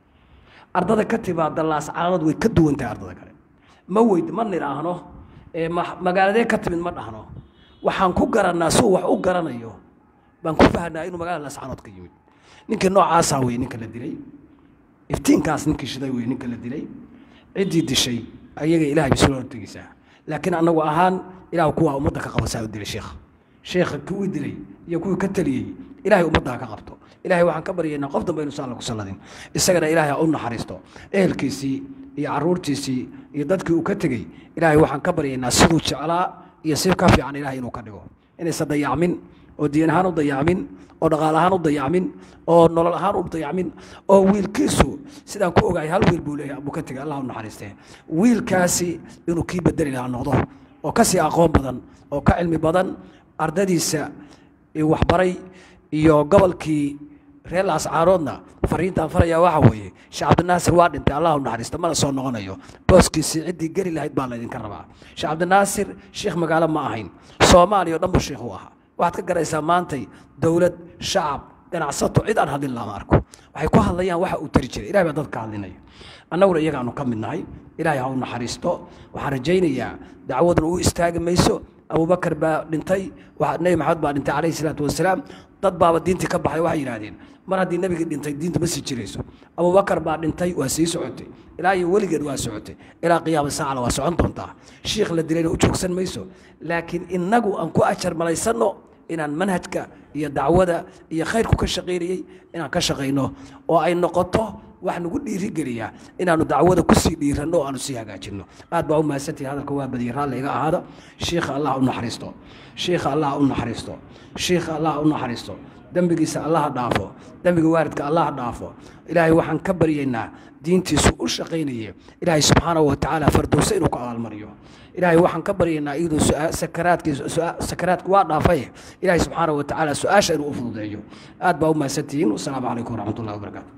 ardada ka timaada laascaanood way ka duwan tahay ardada kale ma weyd ma nidhaahno ee ma magaaladee ka timid ma dhahno waxaan ku garannaa suu wax u garanayo baan ku fahnaa inuu magaalada laascaanood ka yimid ninkii noocaasaa wey ninka la dilay iftiinkaas ninkii shiday wey ninka la dilay ciddii dishay ayaga ilahay bay sula hortegeysaa laakiin annagu ahaan ilaah kuwaa ummadda ka qabasaa u dilay sheekha sheekha kuwii dilay iyo kuwii ka taliyey ilahay ummadda ha ka qabto ilahay waxaan ka baryaynaa qof dambe inuusan alla ku salladin isagana ilaahay ha u naxariisto ehelkiisii iyo caruurtiisii iyo dadkii uu ka tegey ilaahay waxaan ka baryaynaa siduu jeclaa iyo si ka fiican ilahay inuu ka dhigo inaysan dayacmin oo diin ahaan u dayacmin oo dhaqaal ahaan u dayacmin oo nolol ahaan u dayacmin oo wiilkiisu sidaan ku ogahay hal wiil buu leeyahay buu ka tegay allah u naxariistee wiilkaasi inuu kii bedeli lahaa noqdo oo ka sii aqoon badan oo ka cilmi badan ardadiisa waxbaray iyo gobolkii reer laascaaroodna fariintaan farayaa waxa weeye sheekh cabdinaasir waa dhintay allah u naxariista mana soo noqonayo booskiisii ciddii geli lahayd baa laydinka rabaa sheekh cabdinaasir sheekh magaalo ma ahayn soomaaliya o dhan buu sheekh u ahaa waxaad ka garaysaa maantay dowlad shacab ganacsato cid aan hadlin lama arko waxay ku hadlayaan waxa uu tari jiray ilahay baa dadka hadlinaya annaguna iyagaanu ka mid nahay ilaahay ha u naxariisto waxaan rajaynayaa dacwaduna u istaagi mayso abubakar baa dhintay nebi maxamed baa dhintay calayhi salaatu wasalaam dad baaba diintii ka baxay waxay yidhahdeen mar haddii nebigii dhintay diinta ma sii jirayso abubakar baa dhintay waa sii socotay ilaa iyo weligeed waa socotay ilaa qiyaama saacana waa socon doontaa shiikh la dilayna u joogsan mayso laakiin innagu aan ku ajar malaysanno inaan manhajka iyo dacwada iyo khayrku ka shaqaynayey inaan ka shaqayno oo ay noqoto wax nagu dhiirigeliya inaanu dacwada kusii dhiiranno oo aanu sii hagaajinno aad baa u mahadsantihi hadalka waa badiyay raalli iga ahaada shiikha allah u naxariisto shiikha allah u naxariisto shiikha allah u naxariisto dembigiisa allaha dhaafo dembiga waalidka allaha dhaafo ilaahay waxaan ka baryaynaa diintiisu u shaqaynaya ilaahay subxaanahu wa tacaala fardowse inuu ku abaalmariyo ilaahay waxaan ka baryaynaa iyadoo sakaraadkiisa sakaraadku waa dhaafay ilaahay subxaanahu wa tacaala su-aasha inuu u fududeeyo aad baa u mahadsantihiin wasalaamu calaykum waraxmat ullahi wabarakaatu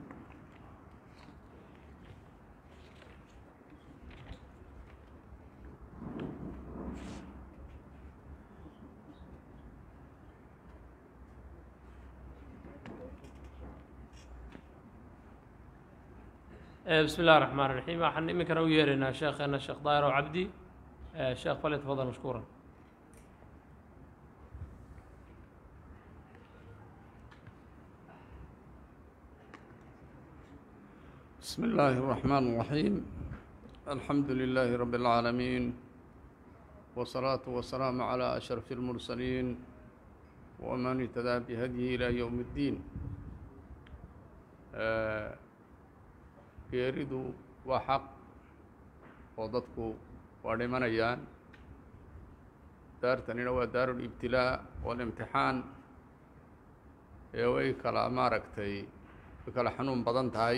بسم الله الرحمن الرحيم waxaan iminkana u yeeraynaa sheekheena sheekh daahir oo cabdi sheekh falyatafadal mashkuuran بسم الله الرحمن الرحيم الحمد لله رب العالمين والصلاة والسلام على أشرف المرسلين ومن اهتدى بهديه إلى يوم الدين آه geeridu waa xaq oo dadku waa dhimanayaan daartanina waa daarulibtilaa walimtixaan ee way kala maaragtay way kala xanuun badan tahay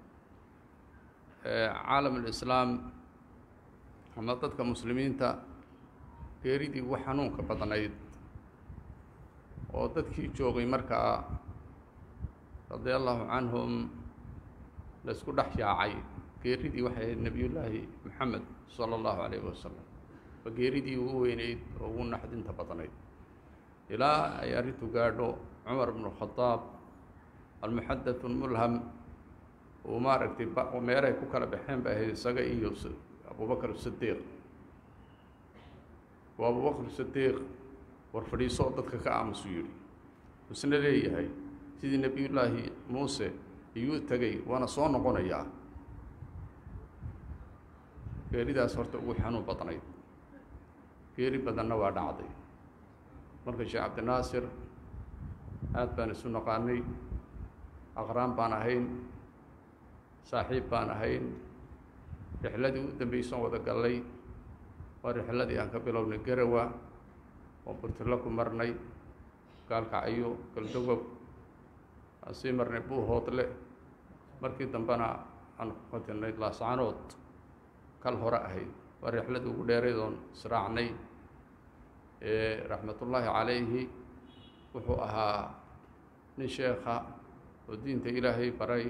caalam alislaam ama dadka muslimiinta geeridii ugu xanuunka badnayd oo dadkii joogay markaa radia allahu canhum la isku dhex yaacay geeridii waxay ahayd nebiyullaahi moxamed sala allahu calayhi wasalam waa geeridii ugu weyneyd oo ugu naxdinta badnayd ilaa ay arrintu gaadho cumar bnu khadaab almuxadath mulham uu maaragtay meelay ku kala baxeen bay ahayd isaga iyo abubakr sidiiq waa abubakr sidiiq war fadhiiso oo dadka ka aamusuu yidhi isna leeyahay sidii nebiyullaahi muuse iyuu tegey waana soo noqonayaa geeridaas horta ugu xanuun badnayd geeri badanna waa dhacday marka sheekh cabdinaasir aad baan isu naqaanay aqraan baan ahayn saaxiib baan ahayn rixladii u dambeysaan wada gallay waa rixladii aan ka bilownay garawa oo burtilo ku marnay gaalkacyo galdogob aan sii marnay buuhoodle markii dambena aan ku qatinay laascanood kal hore ahayd waa rixladii ugu dheerayd oon israacnay raxmatullaahi calayhi wuxuu ahaa nin sheekha oo diinta ilaahay baray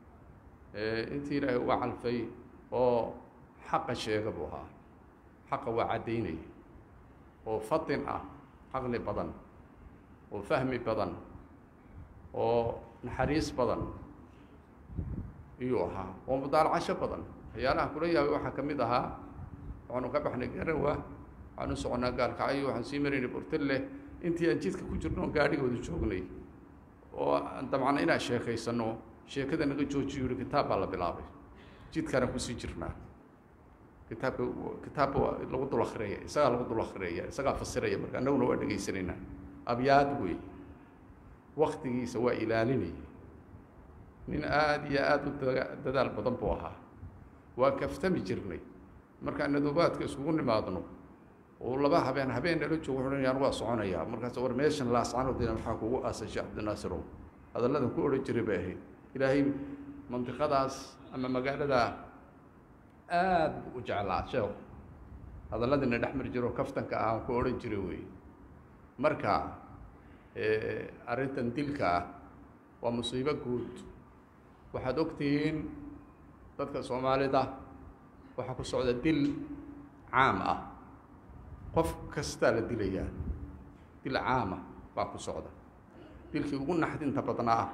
intii ilaahay uga calfay oo xaqa sheega buu ahaa xaqa waa caddaynaya oo fatin ah caqli badan oo fahmi badan oo naxariis badan iyuu ahaa oo mudaalacasho badan waxyaalaha kula yaabay waxaa ka mid ahaa waxaanu ka baxnay garawa waxaanu soconaa gaalkacyo waxaan sii maraynay burtille intii aan jidka ku jirno gaadhigooda joognay oo aan dabcana inaan sheekaysano sheekada naga joojiyo yihi kitaab baa la bilaabay jidkaana kusii jirnaa kitaabka kitaabka waa lagu dul akriyaya isagaa lagu dul akriyaya isagaa fasiraya marka annaguna waa dhegaysanaynaa abyaad wey waktigiisa waa ilaalinaya nin aada iyo aada u da dadaal badan buu ahaa waa kaftami jirnay markaan naduubaadka iskugu nimaadno oo laba habeen habeen nala joogo wuxuu anigu waa soconayaa markaas war meeshan laascanoodina maxaa kugu aasay sheekh cabdinaasirow hadalladan ku odhan jiray bay ahayd ilaahay mandiqadaas ama magaaladaa aada buu u jeclaa sheekhu hadalladina dhex mari jiro kaftanka ah aan ku odhan jiray wey marka arrintan dilka ah waa musiibo guud waxaad ogtihiin dadka soomaalida waxaa ku socda dil caam ah qof kastaa la dilayaa dil caama baa ku socda dilkii ugu naxdinta badnaa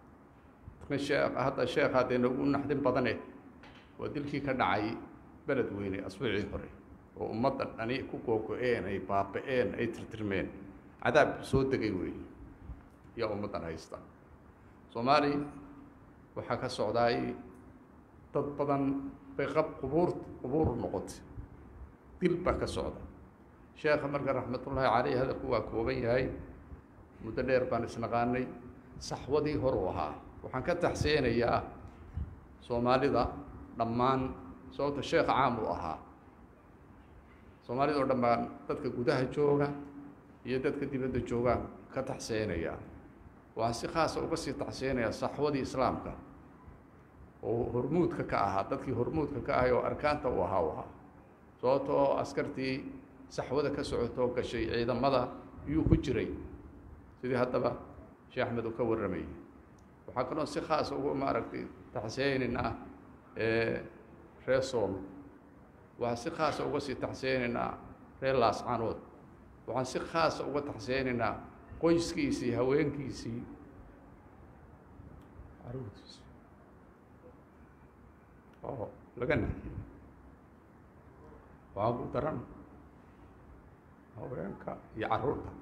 sheekh hadda sheekha deena ugu naxdin badane waa dilkii ka dhacay beled weyne asbuucii hore oo ummadda dhani ku googo-een ay baaba-een ay tirtirmeen cadaab soo degay wey yaa ummaddan haysta soomaali waxaa ka socdaay dad badan bay qab qubuur qubuur noqotay dil baa ka socda sheekha marka raxmatullaahi caleyh hadalku waa kooban yahay muddo dheer baan isnaqaanay saxwadii horuu ahaa waxaan ka taxseenayaa soomaalida dhammaan sababta sheekha caam uu ahaa soomaalida oo dhammaan dadka gudaha jooga iyo dadka dibadda jooga ka taxseenaya waxaan si khaasa uga sii taxseenayaa saxwadii islaamka oo hormuudka ka ahaa dadkii hormuudka ka ahay oo arkaanta u ahaa u ahaa sababta oo askartii saxwada ka socotoo gashay ciidamada iyuu ku jiray sidii haddaba sheekh axmed uu ka warramayay waxaa kaloo si khaasa uga maaragtay taxseenaynaa reer sool waxaan si khaasa uga sii taxseenaynaa reer laascanood waxaan si khaasa uga taxseenaynaa qoyskiisii haweenkiisii caruurtiisii oo laga naxiyey waxaa ku daran haweenka iyo carruurta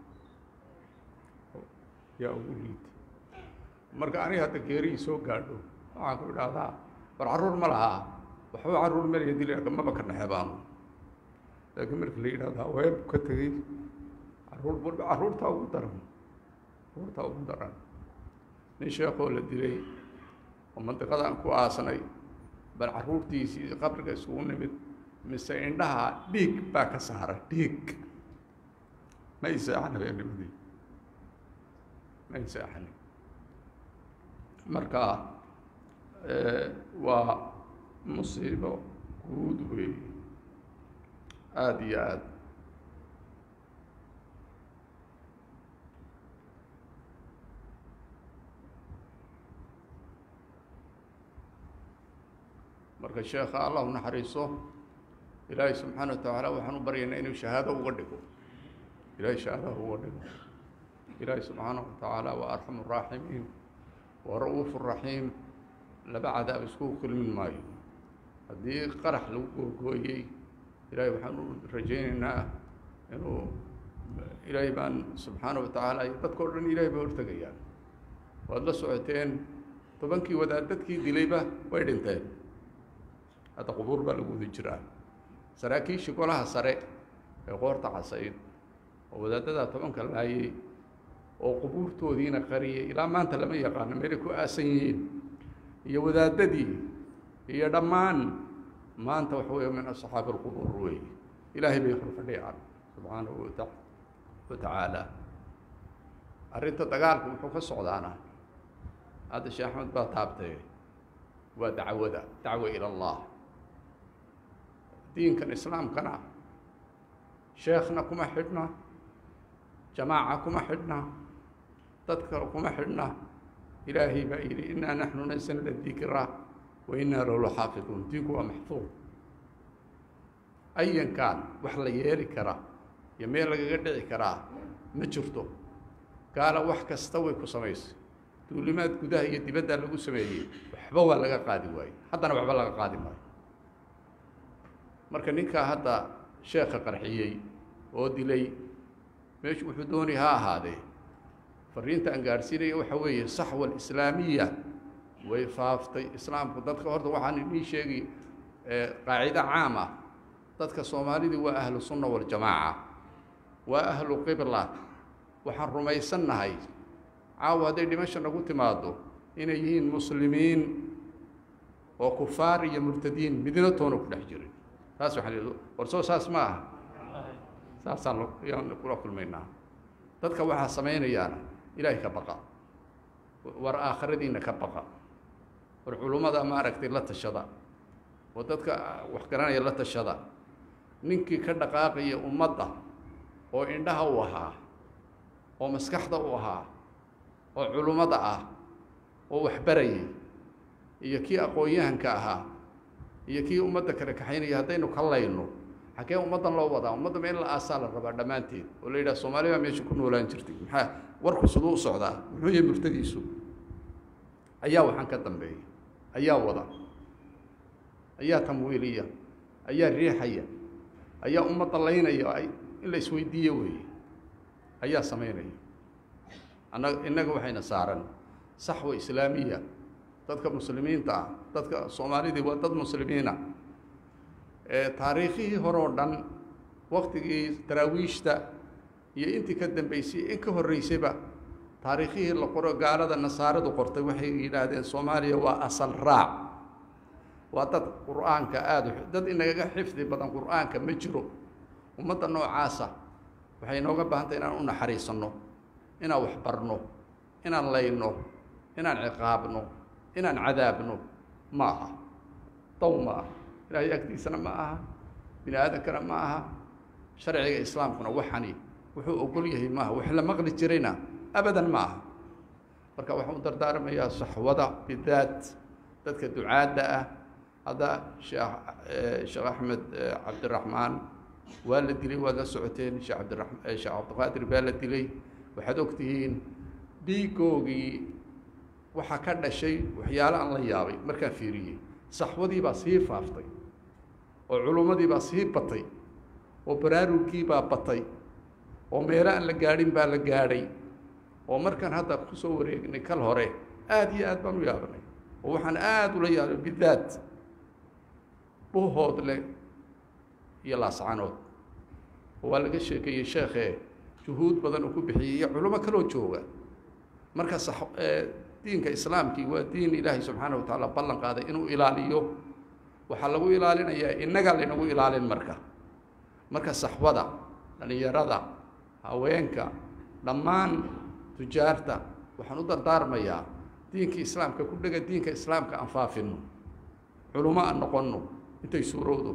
yaa ugu liita marka aniga hadda geerihii soo gaadho waxaan ku idhaahdaa war carruur ma lahaa waxba carruur melaya dilaka maba ka naxe baanu laakiin marka la yidhahdo haweenku ka tegey carruur walba carruurtaa ugu daran carruurtaa ugu daran nin sheekoo la dilay oo mandiqadaan ku aasnay bal carruurtiisii qabriga isugu nimid mise indhaha dhiig baa ka saaray dhiig ma y seexan habeennimadii ma y seexanin marka waa musiibo guud weey aada iyo aada marka sheekha allah u naxariiso ilaahay subxaana wa tacaala waxaan u baryaynaa inuu shahaado uga dhigo ilaahay shahaadaha uga dhigo ilaahay subxaana wa tacaala waa arxamu raaximiin waa ra-uufu raxiim laba cadaab iskugu kulmin maayo haddii qarax lagu googooyey ilaahay waxaan u rajaynaynaa inuu ilaahay baan subxaana wa tacaala iyo dadka o dhan ilaahay baa hortegayaan waad la socoteen tobankii wadaad dadkii dilayba way dhinteen hadda qubuur baa lagu wada jiraa saraakiishii golaha sare ee qoorta casayd oo wadaadada tobanka laayay oo qubuurtoodiina qariyay ilaa maanta lama yaqaano meelay ku aasan yihiin iyo wadaadadii iyo dhammaan maanta waxa weeye min asxaabi alqubuur weeye ilaahay bay horfadhiyaan subxaanahu wata wa tacaala arrinta dagaalku muxuu ka socdaana hadda sheekh axmed baa taabtay waa dacwada dacwa ila allah diinkan islaamkana sheekhna kuma xidhna jamaaca kuma xidhna dad kale kuma xidhna ilaahay baa yidhi innaa naxnu nasalna dikra wa innaa lahu laxaafiduun diinku waa maxfuud ayankan wax la yeeli kara iyo meel lagaga dhici karaa ma jirto gaala wax kasta way ku samaysay duulimaad gudaha iyo dibaddaa lagu sameeyey waxba waa laga qaadi waaye haddana waxba laga qaadi maayo marka ninkaa hadda sheekha qarxiyey oo dilay meeshu wuxuu doonay ha ahaadee fariinta aan gaadhsiinaya waxa weeye saxwa alislaamiya way faaftay islaamku dadka horta waxaan idin sheegi qaacido caam ah dadka soomaalidii waa ahlu sunna waljamaaca waa ahlu qibla waxaan rumaysannahay caawa hadday dhimasha nagu timaado inay yihiin muslimiin oo kufaar iyo murtadiin midna toona ku dhex jirin saas waxaan idhi warsoo saas ma aha saasaan yaan kula kulmaynaa dadka waxaa samaynayaana ilaahay ka baqa war aakhiradiina ka baqa war culummada maaragtay la tashada oo dadka wax garanaya la tashada ninkii ka dhaqaaqaya ummadda oo indhaha u ahaa oo maskaxda u ahaa oo culummada ah oo waxbarayay iyo kii aqoon-yahanka ahaa iyo kii ummadda kale kaxaynaya haddaynu ka layno xaggee ummaddan loo wadaa ummadda ma in la aasaa la rabaa dhammaanteed oo la yidhaha soomaali baa meesha ku noolaan jirtay maxaa warku siduu u socdaa muxuu yahay murtadiisu ayaa waxaan ka dambeeya ayaa wada ayaa tamwiiliya ayaa riixaya ayaa ummadda laynaya in la isweydiiyo weeye ayaa samaynaya anna innaga waxayna saaran saxwa islaamiya dadka muslimiinta ah dadka soomaalidii waa dad muslimiina taariikhihii hore oo dhan waktigii daraawiishta iyo intii ka dambeysay in ka horreysayba taariikhihii la qoro gaalada nasaaradu qortay waxay yidhaahdeen soomaaliya waa asal raac waa dad qur-aanka aada dad inagaga xifdi badan qur-aanka ma jiro ummadda noocaasa waxay inooga baahantay inaan u naxariisanno inaan waxbarno inaan layno inaan ciqaabno inaan cadaabno ma aha daw ma aha ilaahay agtiisana ma aha bini aadankana ma aha sharciga islaamkuna waxani wuxuu ogol yahay maaha wax la maqli jirayna abadan ma aha marka waxaan u dardaarmayaa saxwada bidaat dadka ducaadda ah hadda sheekh sheekh axmed cabdiraxmaan waa la dilay waad la socoteen sheekh cabdirax sheekh cabdiqaadir baa la dilay waxaad ogtihiin dhiigoogii waxaa ka dhashay waxyaalo aan la yaabay markaan fiiriyey saxwadii baa sii faaftay oo culummadii baa sii batay oo baraarugkii baa batay oo meelo aan la gaadhin baa la gaadhay oo markaan hadda kusoo wareegnay kal hore aada iyo aad baan u yaabanay oo waxaan aada ula yaabay bidaat buhoodle iyo laascanood oo waa laga sheekeeyey sheekhee juhuud badan uu ku bixiyey iyo culimo kaloo jooga marka sax diinka islaamkii waa diin ilaahay subxaana wa tacaala ballan qaaday inuu ilaaliyo waxaa lagu ilaalinayaa innagaa laynagu ilaalin marka marka saxwada dhallinyarada haweenka dhammaan tujaarta waxaan u dardaarmayaa diinkii islaamka ku dhega diinka islaamka aan faafino culummo aan noqonno intay suurowdo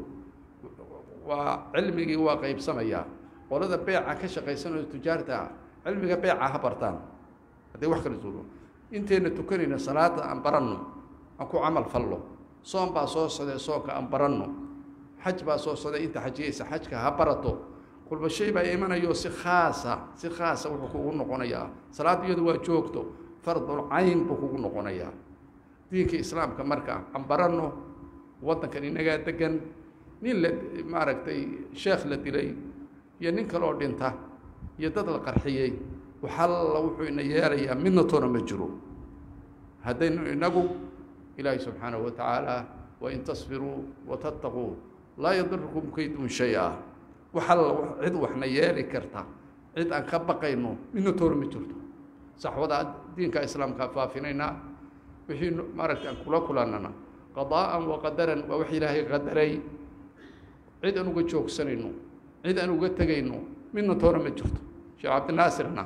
waa cilmigii waa qaybsamayaa qolada beeca ka shaqaysanoo tujaarta cilmiga beeca ha bartaan hadday wax kala suuro intayna tukanayna salaada aan baranno aan ku camal fallo soon baa soo socday soonka aan baranno xaj baa soo socday inta xajiyaysa xajka ha barato kulba shay baa imanayo si khaasa si khaasa wuxuu kugu noqonayaa salaad iyadu waa joogto fardul cayn buu kugu noqonayaa diinka islaamka marka aan baranno waddankan inagaa degan nin la maaragtay sheekh la dilay iyo nin kaloo dhinta iyo dad la qarxiyey waxalla wuxuu ina yeelayaa midna toona ma jiro haddaynu inagu ilaahay subxaanahu wa tacaala wain tasbiruu watattaquu laa yadirukum kaydun shay-a wax alla cid waxna yeeli karta cid aan ka baqayno midna toona ma jirto saxwada diinka islaamkaa faafinaynaa wixii maaragta aan kula kulannana qadaa'an wa qadaran waa wax ilaahay qadaray cid aan uga joogsanayno cid aan uga tegayno midna toona ma jirto sheekh cabdinaasirna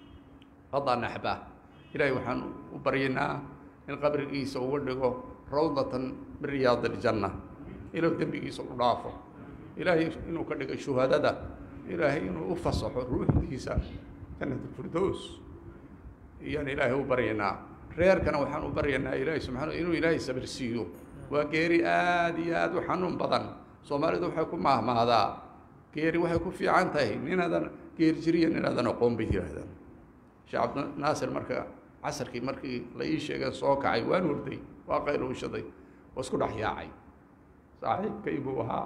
qadaa naxbaa ilaahay waxaan u baryaynaa in qabrigiisa uga dhigo rawdatan min riyaad aljanna inuu dembigiisa u dhaafo ilaahay inuu ka dhigo shuhadada ilaahay inuu u fasaxo ruuxdiisa jannatulfirdows iyaan ilaahay u baryaynaa reerkana waxaan u baryaynaa ilaahay subxaana inuu ilaahay sabir siiyo waa geeri aada iyo aada u xanuun badan soomaalidu waxay ku maahmaadaa geeri waxay ku fiican tahay ninaadan geeri jiriya ninaadan aqoon bay yihaahdaan sheekh cabdinaasir marka casarkii markii la ii sheegay soo kacay waan hurday waa qayluushaday waa isku dhex yaacay saaxiibkay buu ahaa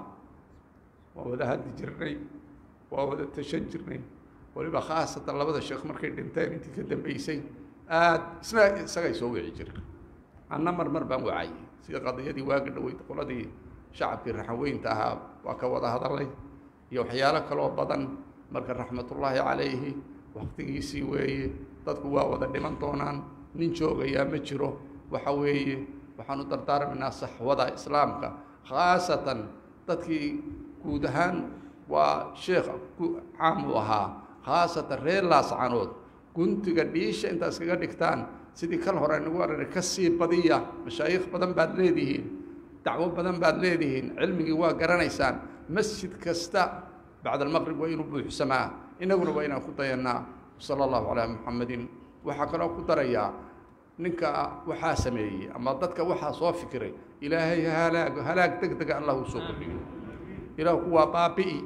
waa wada hadli jirnay waa wada tashan jirnay waliba khaasatan labada sheekh markay dhinteen intii ka dambeysay aad isna isagay soo wici jirta anna mar mar baan wacay sida qadiyadii waagi dhaweyd qoladii shacabkii raxaweynta ahaa waa ka wada hadalay iyo waxyaalo kaloo badan marka raxmatullaahi calayhi waktigiisii weeye dadku waa wada dhiman doonaan nin joogayaa ma jiro waxa weeye waxaanu dardaarmaynaa saxwada islaamka khaasatan dadkii guud ahaan waa sheekh caam u ahaa khaasatan reer laascanood guntiga dhiisha intaa iskaga dhigtaan sidii kan hore nagu arana ka sii badiya mashaayikh badan baad leedihiin dacwo badan baad leedihiin cilmigii waa garanaysaan masjid kasta bacda almaqrib waa inuu buuxsamaa inaguna waa inaan ku dayannaa sala allahu calaa muxamedin waxaa kaloo ku darayaa ninka waxaa sameeyey ama dadka waxaa soo fikiray ilaahay halaag halaag deg dega allah uu soo kordhiyo ilaahu kuwaa baabi'i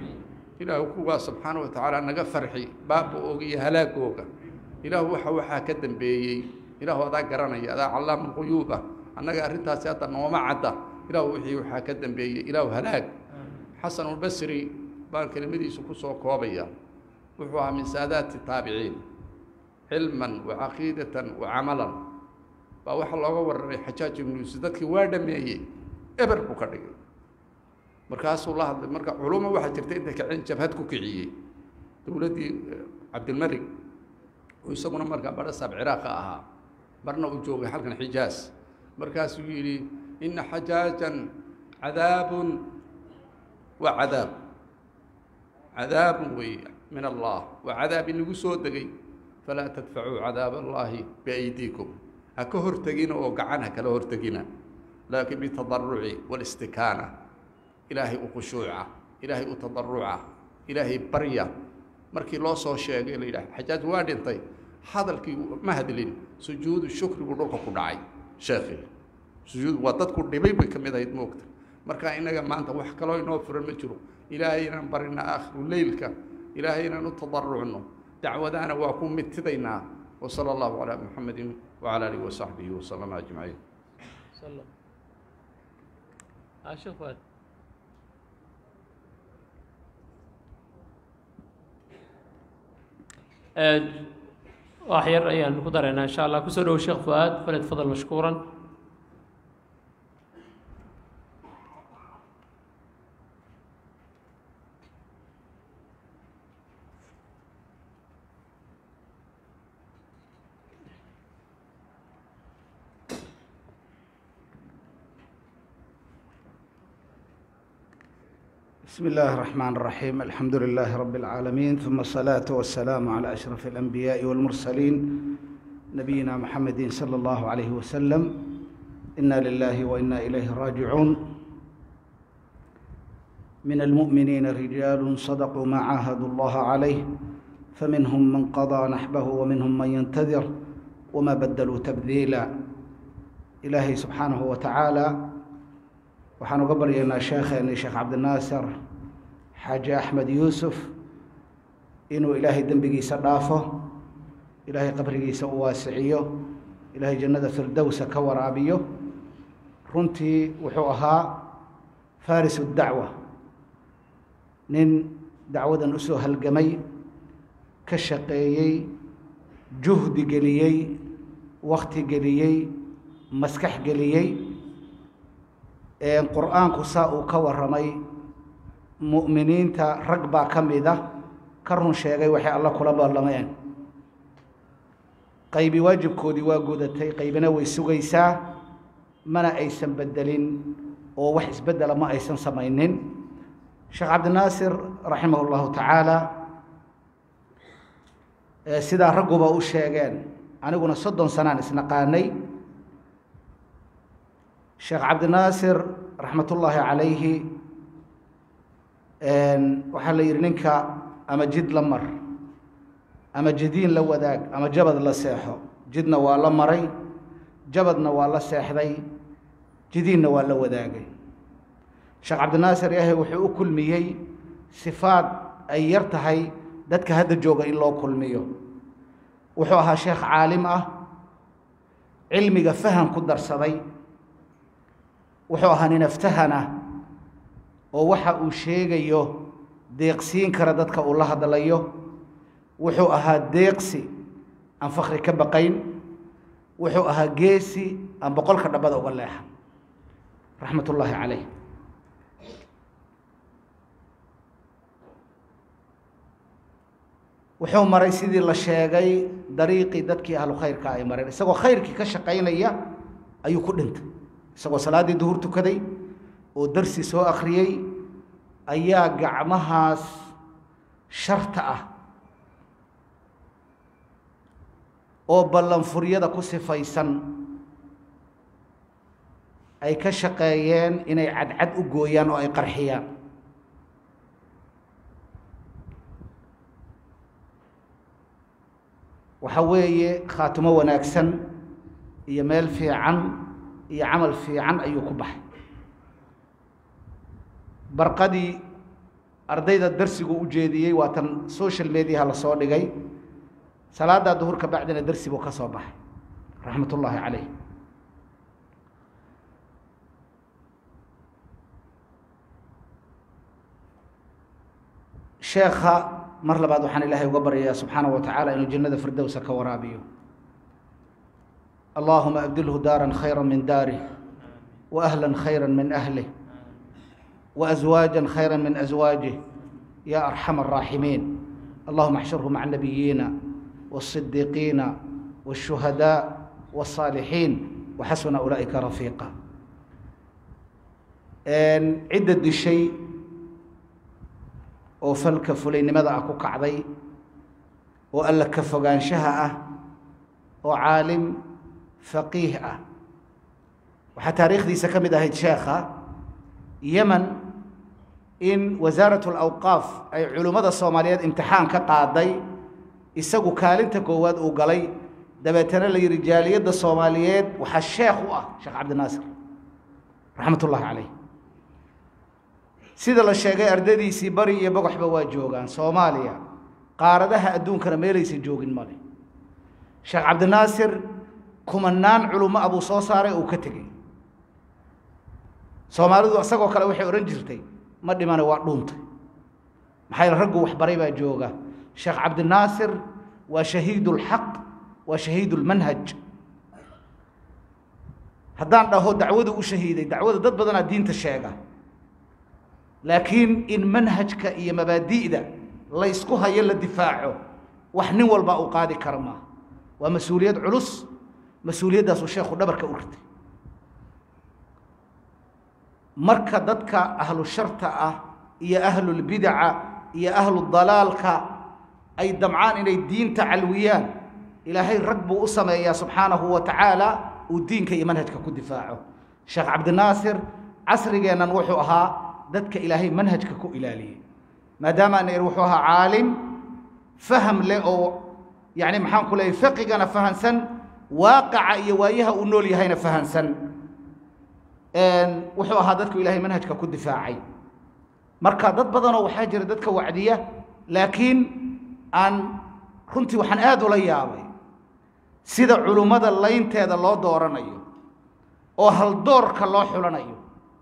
ilaahu kuwaa subxaana wa tacaala naga farxi baaba-ooga iyo halaagooga ilaahu waxa waxaa ka dambeeyey ilaahu adaa garanaya adaa callaamu lquyuuba annaga arrintaasi hadda nooma cadda ilaahu wixii waxaa ka dambeeyey ilaahu halaag xasanulbasri baan kelimadiisu ku soo koobaya wuxuu ahaa min saadaati taabiciin cilman wa caqiidatan wa camalan baa waxaa looga warramay xajaaj ibnu yuusuf dadkii waa dhameeyey eber buu ka dhigay markaasuu la hadlay marka culuma waxaa jirta intay kaceen jabhad ku kiciyey dowladdii cabdilmalik oo isaguna markaa badhasaab ciraaqa ahaa marna uu joogay halkan xijaas markaasuu yidhi ina xajaajan cadaabun waa cadaab cadaabun weeye min allah waa cadaab inagu soo degay falaa tadfacuu cadaab allaahi biaydiikum ha ka hortegina oo gacan ha kala hortegina laakiin bitadaruci walistikaana ilaahay u khushuuca ilaahay u tadaruca ilaahay barya markii loo soo sheegay la yidhaha xajaaj waa dhintay hadalkii ma hadlin sujuudu shukrigu dhulka ku dhacay sheekhi sujuud waa dadku dhibay bay ka mid ahayd moogta marka innaga maanta wax kaloo inoo furan ma jiro ilaahay inaan barina aakhiru leylka ilaahay inaan u tadarucno dacwadaana waa ku midtidaynaa وصلى الله على محمد وعلى آله وصحبه وسلم أجمعين سلم ها شوف فؤاد wax yar ayaan ku daraynaa insha allah kusoo dhowo sheekh fuaad falyatafadal mashkuuran بسم الله الرحمن الرحيم الحمد لله رب العالمين ثم الصلاة والسلام على أشرف الأنبياء والمرسلين نبينا محمد صلى الله عليه وسلم إنا لله وإنا إليه راجعون من المؤمنين رجال صدقوا ما عاهدوا الله عليه فمنهم من قضى نحبه ومنهم من ينتظر وما بدلوا تبديلا إلهي سبحانه وتعالى waxaan uga baryaynaa sheekheeni sheekh cabdinaasir xaaji axmed yuusuf inuu ilaahay dembigiisa dhaafo ilaahay qabrigiisa u waasiciyo ilaahay jannada firdowsa ka waraabiyo runtii wuxuu ahaa farisu dacwa nin dacwadan usoo halgamay ka shaqeeyey juhdi geliyey wakti geliyey maskax geliyey qur-aanku saa uu ka warramay mu'miniinta rag baa ka mid ah ka run sheegay waxay alla kula ballameen qaybi waajibkoodii waa gudatay qaybina way sugaysaa mana aysan beddelin oo wax isbeddela ma aysan samaynin sheekh cabdinaasir raximah llahu tacaala sidaa ragguba u sheegeen aniguna soddon sanaan isnaqaanay sheekh cabdinaasir raxmatullaahi calayhi waxaa la yidhi ninka ama jid la mar ama jadiin la wadaag ama jabad la seexo jidna waa la maray jabadna waa la seexday jidiinna waa la wadaagay sheekh cabdinaasir ilaahay wuxuu u kulmiyey sifaad ay yar tahay dadka hadda jooga in loo kulmiyo wuxuu ahaa sheekh caalim ah cilmiga faham ku darsaday wuxuu ahaa nin aftahana oo waxa uu sheegayo deeqsiin kara dadka uu la hadlayo wuxuu ahaa deeqsi aan fakri ka baqayn wuxuu ahaa geesi aan boqolka dhabbada uga leexan raxmat ullaahi calayh wuxuu maray sidii la sheegay dariiqii dadkii ahlu khayrka ay mareen isagoo khayrkii ka shaqaynaya ayuu ku dhintay isagoo salaaddii duhur tukaday oo darsi soo akhriyey ayaa gacmahaas sharta ah oo ballanfuryada ku sifaysan ay ka shaqeeyeen inay cadcad u gooyaan oo ay qarxiyaan waxa weeye khaatimo wanaagsan iyo meel fiican iyo camal fiican ayuu ku baxay barqadii ardayda darsigu u jeediyey waa tan social mediaha la soo dhigay salaaddaa duhur ka bacdina darsi buu ka soo baxay raxmat ullaahi calayh sheekha mar labaad waxaan ilaahay uga baryayaa subxaana wa tacaala inuu jannada firdowsa ka waraabiyo allahuma abdilhu daaran khayra min daarih wa ahlan khayra min ahlih wa aswaajan khayra min aswaajih ya arxama araaximiin allahuma axshurhu maca nabiyiina waasidiiqiina waashuhadaa wasaalixiin waxasuna ulaa'ika rafiiqa cidda dishay oo falka fulaynimada ah ku kacday oo alla ka fogaanshaha ah oo caalim faqiih ah waxaa taariikhdiisa ka mid ahayd sheekha yemen in wasaarat alawqaaf ay culimmada soomaaliyeed imtixaan ka qaaday isagu kaalinta koowaad uu galay dabeetana la yidhi jaaliyadda soomaaliyeed waxaa sheekh u ah sheekh cabdinaasir raxmat ullaahi calayh sida la sheegay ardadiisii bari iyo bogoxba waa joogaan soomaaliya qaaradaha adduunkana meelaysan joogin male sheekh cabdinaasir kumanaan culummo abuu soo saaray uu ka tegey soomaalidu isagoo kale waxay odhan jirtay ma dhimane waa dhuuntay maxaa yaele raggu waxbaray baa jooga sheekh cabdinaasir waa shahiid ulxaq waa shahiid ulmanhaj haddaan dhaho dacwadu u shahiiday dacwada dad badanaa diinta sheega laakiin in manhajka iyo mabaadi'da laysku hayo la difaaco wax nin walba uu qaadi kara maaha waa mas-uuliyad culus mas-uuliyaddaasuu sheekhu dhabarka u ritay marka dadka ahlu sharta ah iyo ahlulbidaca iyo ahlu dalaalka ay damcaan inay diinta calwiyaan ilaahay rag buu u sameeyaa subxaanahu wa tacaala uu diinka iyo manhajka ku difaaco sheekh cabdinaasir casrigeennan wuxuu ahaa dadka ilaahay manhajka ku ilaaliyey maadaama ana ir wuxuu ahaa caalim faham leh oo yani maxaan ku leeyay fiqigana fahansan waaqaca iyo waayaha uu nool yahayna fahansan wuxuu ahaa dadku ilaahay manhajka ku difaacay marka dad badanoo waxaa jira dadka wacdiya laakiin aan runtii waxaan aad ula yaabay sida culummada laynteeda loo dooranayo oo haldoorka loo xulanayo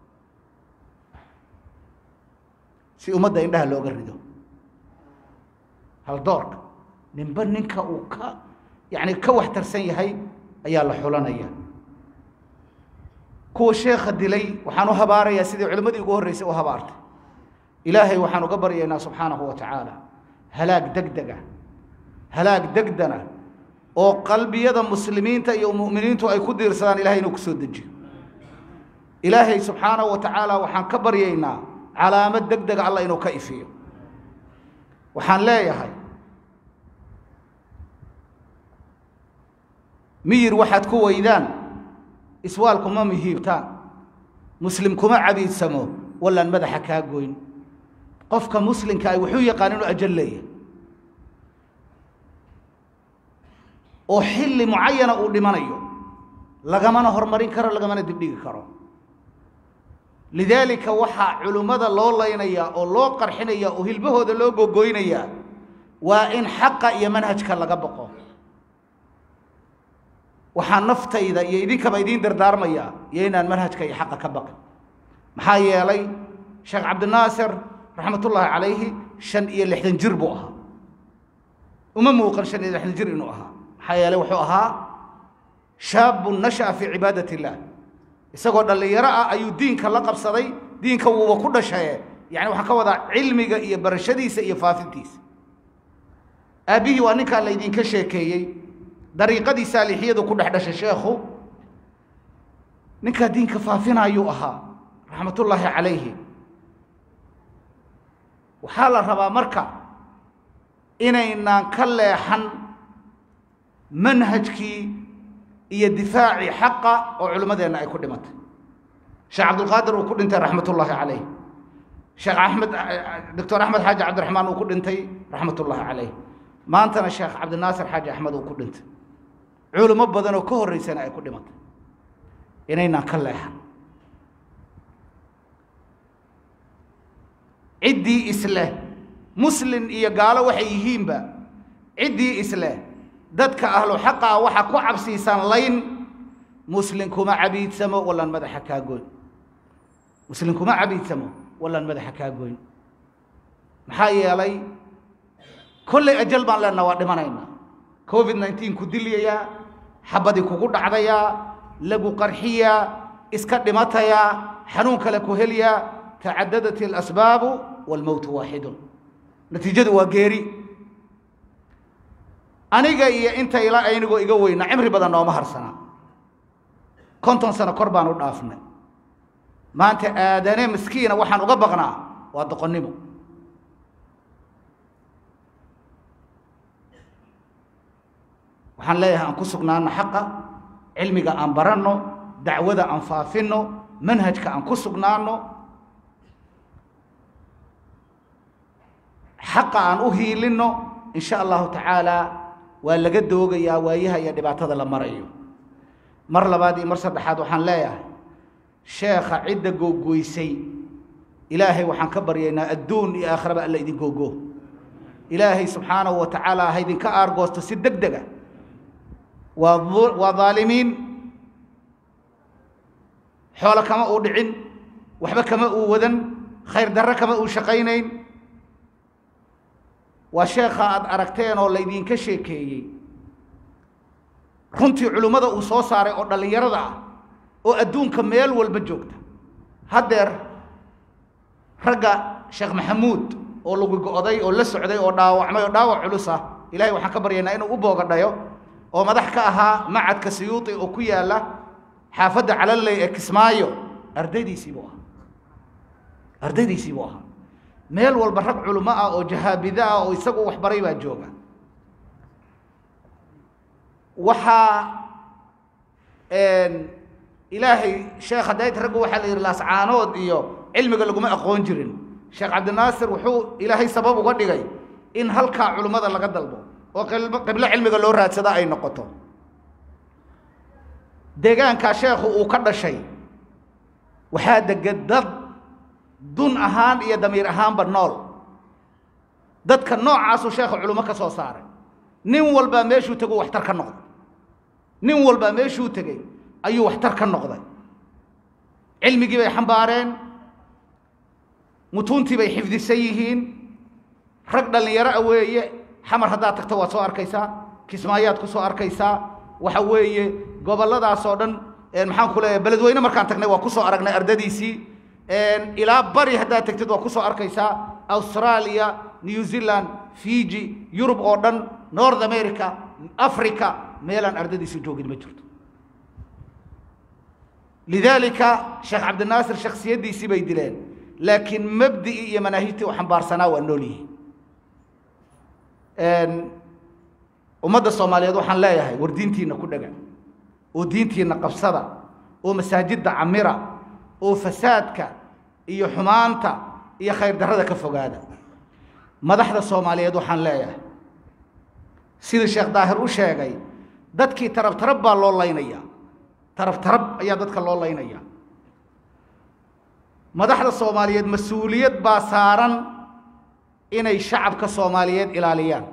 si ummadda indhaha looga rido haldoorka ninba ninka uu ka yacni ka waxtarsan yahay ayaa la xulanaya kuwa sheekha dilay waxaan u habaarayaa sidii culimmadii ugu horreysay u habaartay ilaahay waxaan uga baryaynaa subxaanahu wa tacaala halaag degdega halaag degdana oo qalbiyada muslimiinta iyo mu'miniintu ay ku diirsadaan ilahay inuu ku soo dejiyo ilaahay subxaanahu wa tacaala waxaan ka baryaynaa calaamad degdega allah inuu ka ifiyo waxaan leeyahay miyir waxaad ku weydaan iswaal kuma mihiibtaan muslim kuma cabiidsamo wallaan madaxa kaa goyn qofka muslimka ah wuxuu yaqaan inuu ajal leeyahay oo xilli mucayana uu dhimanayo lagamana hormarin karo lagamana dibdhigi karo lidaalika waxaa culimmada loo laynayaa oo loo qarxinaya oo hilbahooda loo gogoynayaa waa in xaqa iyo manhajka laga baqo waxaa naftayda iyo idinkaba idiin dardaarmaya iyo inaan manhajka iyo xaqa ka baqin maxaa yeelay sheekh cabdinaasir raxmatullaahi calayhi shan iyo lixdan jir buu ahaa uma muuqan shan iyo lixdan jir inuu ahaa maxaa yeelay wuxuu ahaa shaabun nasha'a fii cibaadat illaah isagoo dhallinyaro ah ayuu diinka la qabsaday diinka wuuba ku dhashaye yani waxaan ka wadaa cilmiga iyo barashadiisa iyo faafintiisa aabbihii waa ninkaa laydinka sheekeeyey dariiqadii saalixiyadu ku dhex dhashay sheekhu ninkaa diinka faafinaayuu ahaa raxmatullaahi calayhi waxaa la rabaa marka inaynaan ka leexan manhajkii iyo difaacii xaqa oo culimmadeenna ay ku dhimatay sheekh cabdulqaadir uu ku dhintay raxmatullaahi calayh sheekh axmed doctor axmed xaaji cabdiraxmaan uu ku dhintay raxmatullaahi calayh maantana sheekh cabdinaasir xaaji axmed uu ku dhintay culimo badan oo ka horreysana ay ku dhimatay inaynaan ka leexan ciddii isleh muslin iyo gaalo waxay yihiinba ciddii isleh dadka ahlu xaqa ah waxaa ku cabsiisaan layn muslin kuma cabiidsamo wallaan madaxa kaa goyn muslin kuma cabiidsamo wallaan madaxa kaa goyn maxaa yeelay kollay ajal baan leenaha waa dhimanaynaa covid nineteen ku dilyayaa xabadii kugu dhacdayaa lagu qarxiyaa iska dhimatayaa xanuun kale ku helyaa tacadadat alasbaabu waalmowtu waaxidun natiijadu waa geeri aniga iyo inta ila aynigoo iga weyna cimri badan nooma harsanaa konton sano kor baan u dhaafnay maanta aadane miskiina waxaan uga baqnaa waa doqonnimo waxaan leeyahay aan ku sugnaano xaqa cilmiga aan baranno dacwada aan faafinno manhajka aan ku sugnaano xaqa aan u hiilinno in sha allahu tacaala waa laga doogayaa waayaha iyo dhibaatada la marayo mar labaad iyo mar saddexaad waxaan leeyahay sheekha cidda googoysay ilaahay waxaan ka baryaynaa adduun iyo aakhiraba alla idin googo ilaahay subxaanahu wa tacaala ha idinka aargoosto si deg dega waa waa dhaalimiin xoolo kama uu dhicin waxba kama uu wadan khayr darre kama uu shaqaynayn waa sheekha aad aragteen oo laydinka sheekeeyey runtii culimmada uu soo saaray oo dhallinyarada ah oo adduunka meel walba joogta haddeer ragga sheekh maxamuud oo lagu go-day oo la socday oo dhaawacmay oo dhaawac culus ah ilahay waxaan ka baryaynaa inuu u boogadhayo oo madax ka ahaa macadka siyuuti oo ku yaalla xaafadda calaley ee kismaayo ardaydiisii buu ahaa ardaydiisii buu ahaa meel walba rag culimo ah oo jahaabida ah oo isagu waxbaray baa jooga waxaa ilaahay sheekh hadayt raggu waxaa la yidhi laascaanood iyo cilmiga laguma aqoon jirin sheekh cabdinaasir wuxuu ilaahay sabab uga dhigay in halkaa culimmada laga dalbo oo qiblo cilmiga loo raadsada ay noqoto deegaankaa sheekhu uu ka dhashay waxaa dega dad dun ahaan iyo damiir ahaanba nool dadka noocaasuu sheekha culimo ka soo saaray nin walbaa meeshuu teguu waxtar ka noqday nin walbaa meeshuu tegey ayuu waxtar ka noqday cilmigii bay xambaareen mutuuntii bay xifdisan yihiin rag dhallinyaro a weeye xamar haddaad tagto waad soo arkaysaa kismaayaad ku soo arkaysaa waxa weeye gobolladaasoo dhan maxaan ku leeyahay beledweyne markaan tagnay waa kusoo aragnay ardadiisii ilaa bari haddaad tagtid waa kusoo arkaysaa australia new zealand fiji yurub oo dhan north america africa meelaan ardadiisi joogin ma jirto lidaalika sheekh cabdinaasir shaksiyaddiisii bay dileen laakiin mabdi'ii iyo manaahijtii u xambaarsanaa waa nool yihiin ummadda soomaaliyeed waxaan leeyahay war diintiinna ku dhega oo diintiinna qabsada oo masaajidda camira oo fasaadka iyo xumaanta iyo khayr darrada ka fogaada madaxda soomaaliyeed waxaan leeyahay sidii sheekh daahir u sheegay dadkii tarab tarab baa loo laynaya tarab tarab ayaa dadka loo laynaya madaxda soomaaliyeed mas-uuliyad baa saaran inay shacabka soomaaliyeed ilaaliyaan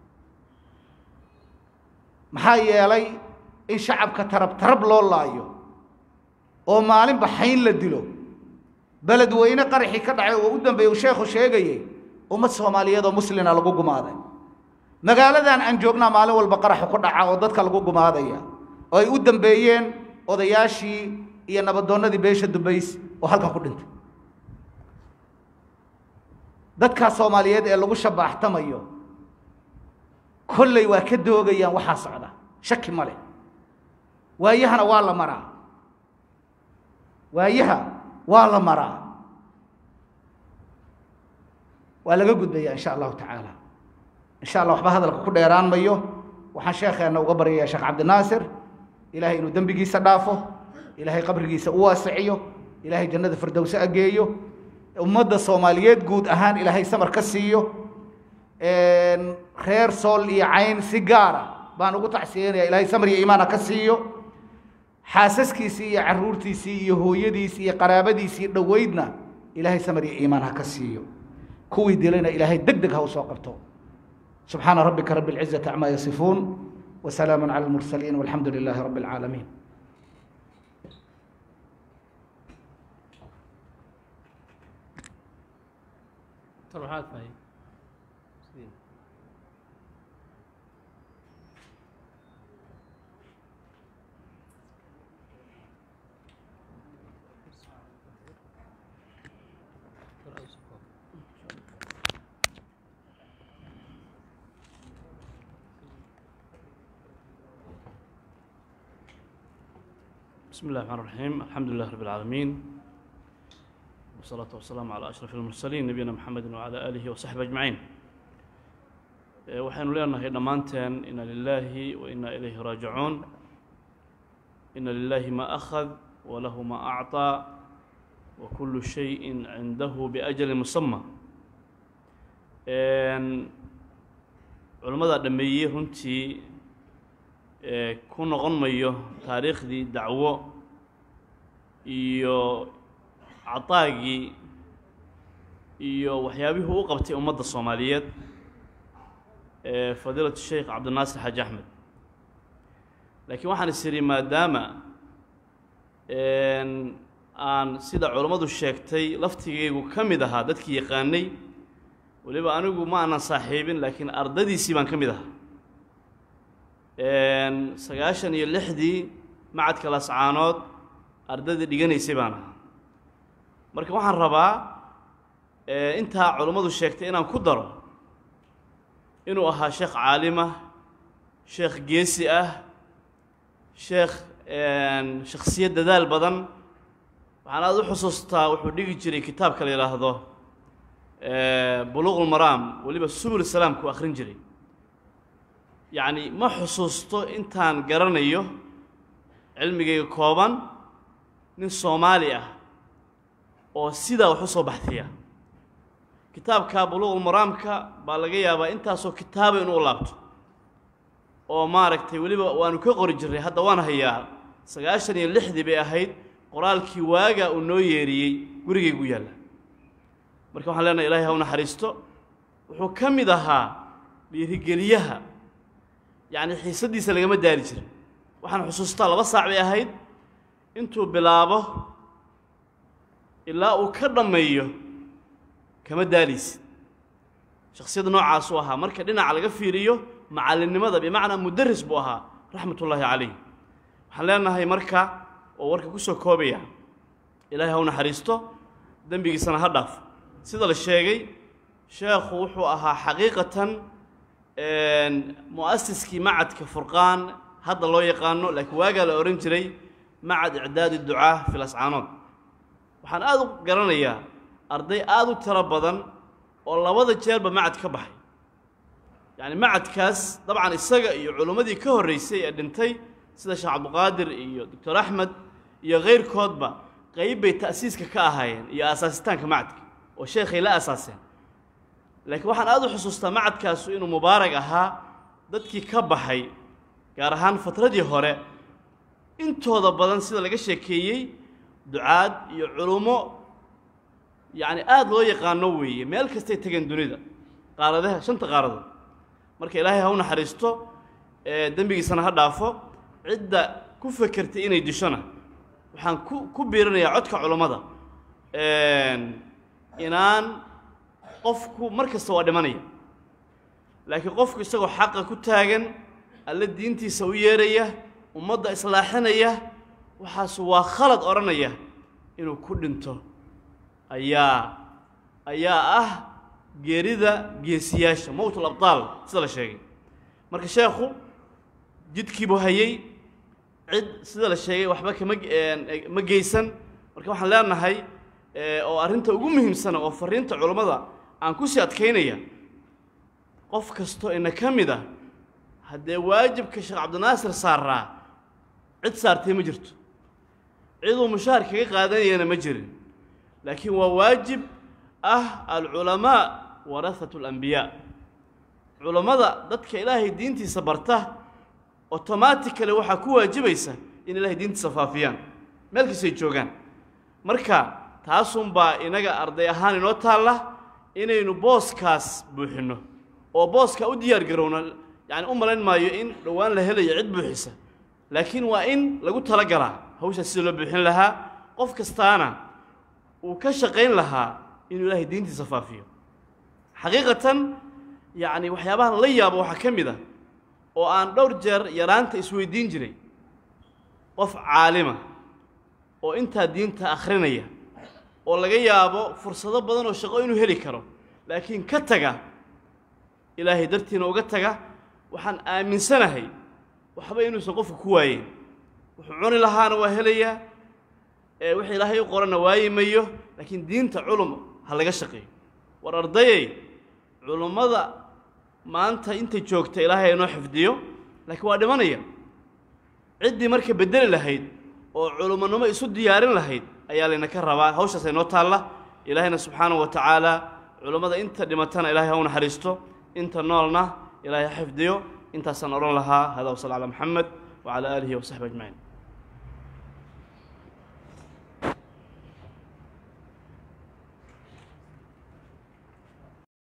maxaa yeelay in shacabka tarab tarab loo laayo oo maalinba xayn la dilo beledweyne qaraxii ka dhacay oo u dambeeyey uu sheekhu sheegayey ummad soomaaliyeed oo muslina lagu gumaaday magaaladan aan joognaa maalin walba qaraxu ku dhaca oo dadka lagu gumaadaya oo ay u dambeeyeen odayaashii iyo nabadoonnadii beesha dubays oo halkan ku dhintay dadkaa soomaaliyeed ee lagu shabaaxtamayo kolley waa ka doogayaan waxaa socda shaki ma leh waayahana waa la maraa waayaha waa la maraa waa laga gudbaya in sha allahu tacaala in sha allah waxba hadalka ku dheeraan mayo waxaan sheekheena uga baryaya sheekh cabdinaasir ilaahay inuu dembigiisa dhaafo ilaahay qabrigiisa u waasiciyo ilaahay jannada firdowse ageeyo ummadda soomaaliyeed guud ahaan ilaahay samar ka siiyo reer sool iyo cayn si gaara baan ugu tacsiyanaya ilaahay samar iyo iimaan ha ka siiyo xaasaskiisii iyo caruurtiisii iyo hooyadiisii iyo qaraabadiisii dhoweydna ilaahay samar iyo iimaan ha ka siiyo kuwii dilayna ilaahay deg deg ha u soo qabto subxaana rabbika rabbi اlcizati cama yasifuun وسلام على المرسلين والحمد لله رب العالمين waxaad tahay بسم الله الرحمن الرحيم الحمد لله رب العالمين والصلاة والسلام على أشرف المرسلين نبينا محمد وعلى آله وصحبه أجمعين Eh, waxaynu leenahay dhammaanteen ina lilaahi wa inaa ilayhi raajicuun ina lilaahi ma akhad walahu ma acطaa wa kullu shayin cindahu biajali musama culimmadaa dhameeyey runtii eh, ku noqon mayo taariikhdii dacwo iyo cataagii iyo waxyaabihii u qabtay ummadda soomaaliyeed fadiilat sheikh cabdinaasir xaaji axmed laakiin waxaan is idhi maadaama aan sida culammadu sheegtay laftigaygu ka mid ahaa dadkii yaqaanay weliba anigu ma aanan saaxiibin laakiin ardadiisii baan ka mid ahaa sagaashan iyo lixdii macadka lascaanood ardadii dhiganaysay baan ahaa marka waxaan rabaa intaa culammadu sheegtay inaan ku daro inuu ahaa sheekh caalimah sheekh geesi ah sheekh shakhsiyad dadaal badan waxaan aada u xusuustaa wuxuu dhigi jiray kitaabka la yidhaahdo buluuq ulmaraam weliba subul salaamku akhrin jiray yacni ma xusuusto intaan garanayo cilmigayga kooban nin soomaali ah oo sidaa wax u soo baxtiya kitaabka buluuqulmaraamka baa laga yaabaa intaasoo kitaaba inuu laabto oo maaragtay weliba waanu ka qori jirnay hadda waan hayaa sagaashan iyo lixdii bay ahayd qoraalkii waagaa uu noo yeeriyey gurigaygu yaalla marka waxaan leenahay ilahay ha u naxariisto wuxuu ka mid ahaa dhiirigeliyaha yacni xiisaddiisa lagama daali jirin waxaan xusuustaa laba saac bay ahayd intuu bilaabo ilaa uu ka dhammeeyo kama daalaysid shakhsiyadda noocaasuu ahaa marka dhinaca laga fiiriyo macallinnimada bimacnaa mudaris buu ahaa raxmat ullaahi calayh waxaan leenahay marka oo warka ku soo koobaya ilaahay ha u naxariisto dembigiisana ha dhaaf sida la sheegay sheekhu wuxuu ahaa xaqiiqatan mu'asiskii macadka furqaan hadda loo yaqaano laakiin waagaa la odhan jiray macad icdaadi ducaa fi lascaanood waxaan aada u garanayaa arday aada u tiro badan oo labada jeerba macad ka baxay yacni macadkaas dabcan isaga iyo culummadii ka horreysay ee dhintay sida sheekh cabdiqaadir iyo doctor axmed iyo kayrkoodba qayb bay ta'siiska ka ahaayeen iyo aasaasitaanka macadka oo sheekhay la aasaaseen laakiin waxaan aada u xusuustaa macadkaasu inuu mubaarag ahaa dadkii ka baxay gaar ahaan fatradii hore intooda badan sida laga sheekeeyey ducaad iyo culummo yacni aada loo yaqaano weeye meel kastay tegeen dunida qaaradaha shanta qaaradood marka ilaahay ha u naxariisto dembigiisana ha dhaafo cidda ku fekertay inay dishona waxaan ku ku biirinayaa codka culummada inaan qofku mar kasta waa dhimanaya laakiin qofku isagoo xaqa ku taagan alle diintiisa u yeeraya ummadda islaaxinaya waxaas waa khalad odhanaya inuu ku dhinto ayaa ayaa ah geerida geesiyaasha mowtul abtaal sida la sheegay marka sheekhu jidkiibuu hayay cid sida la sheegay waxba kama ma geysan marka waxaan leenahay oo arrinta ugu muhiimsana oo fariinta culummada aan ku sii adkaynaya qof kastoo ina ka mid ah haddee waajibka sheekh cabdinaasir saaraa cid saartay ma jirto ciduu mushaar kaga qaadanayana ma jirin laakiin waa waajib ah alculamaa warahatu alambiyaa culammada dadka ilaahay diintiisa barta automatically waxaa ku waajibaysa in ilaahay diintiisa faafiyaan meel kastay joogaan marka taasunbaa inaga arday ahaan inoo taalla inaynu booskaas buuxinno oo booska u diyaar garowno yacni u malayn maayo in dhowaan la helayo cid buuxisa laakiin waa in lagu talagalaa hawshaas sida loo buuxin lahaa qof kastaana uu ka shaqayn lahaa inuu ilaahay diintiisa faafiyo xaqiiqatan yacni waxyaabahan la yaabo waxaa ka mid ah oo aan dhowr jeer yaraanta isweydiin jiray qof caalima oo intaa diinta akhrinaya oo laga yaabo fursado badan oo shaqo inuu heli karo laakiin ka taga ilaahay dartiina uga taga waxaan aaminsanahay waxba inuusan qofku ku waayeyn wuxuu cuni lahaana waa helayaa ee wixii ilaahay u qoranna waayi mayo laakiin diinta culum ha laga shaqeeyo war ardayey culummada maanta inta joogta ilaahay inoo xifdiyo laakiin waa dhimanaya ciddii marka beddeli lahayd oo culummonimo isu diyaarin lahayd ayaa layna ka rabaa hawshaas aynoo taalla ilaahayna subxaanahu wa tacaala culummada inta dhimatana ilahay ha u naxariisto inta noolna ilaahay ha xifdiyo intaasaan odhan lahaa hada wasal calaa maxamed wacalaa aalihi wasaxbi ajmaciin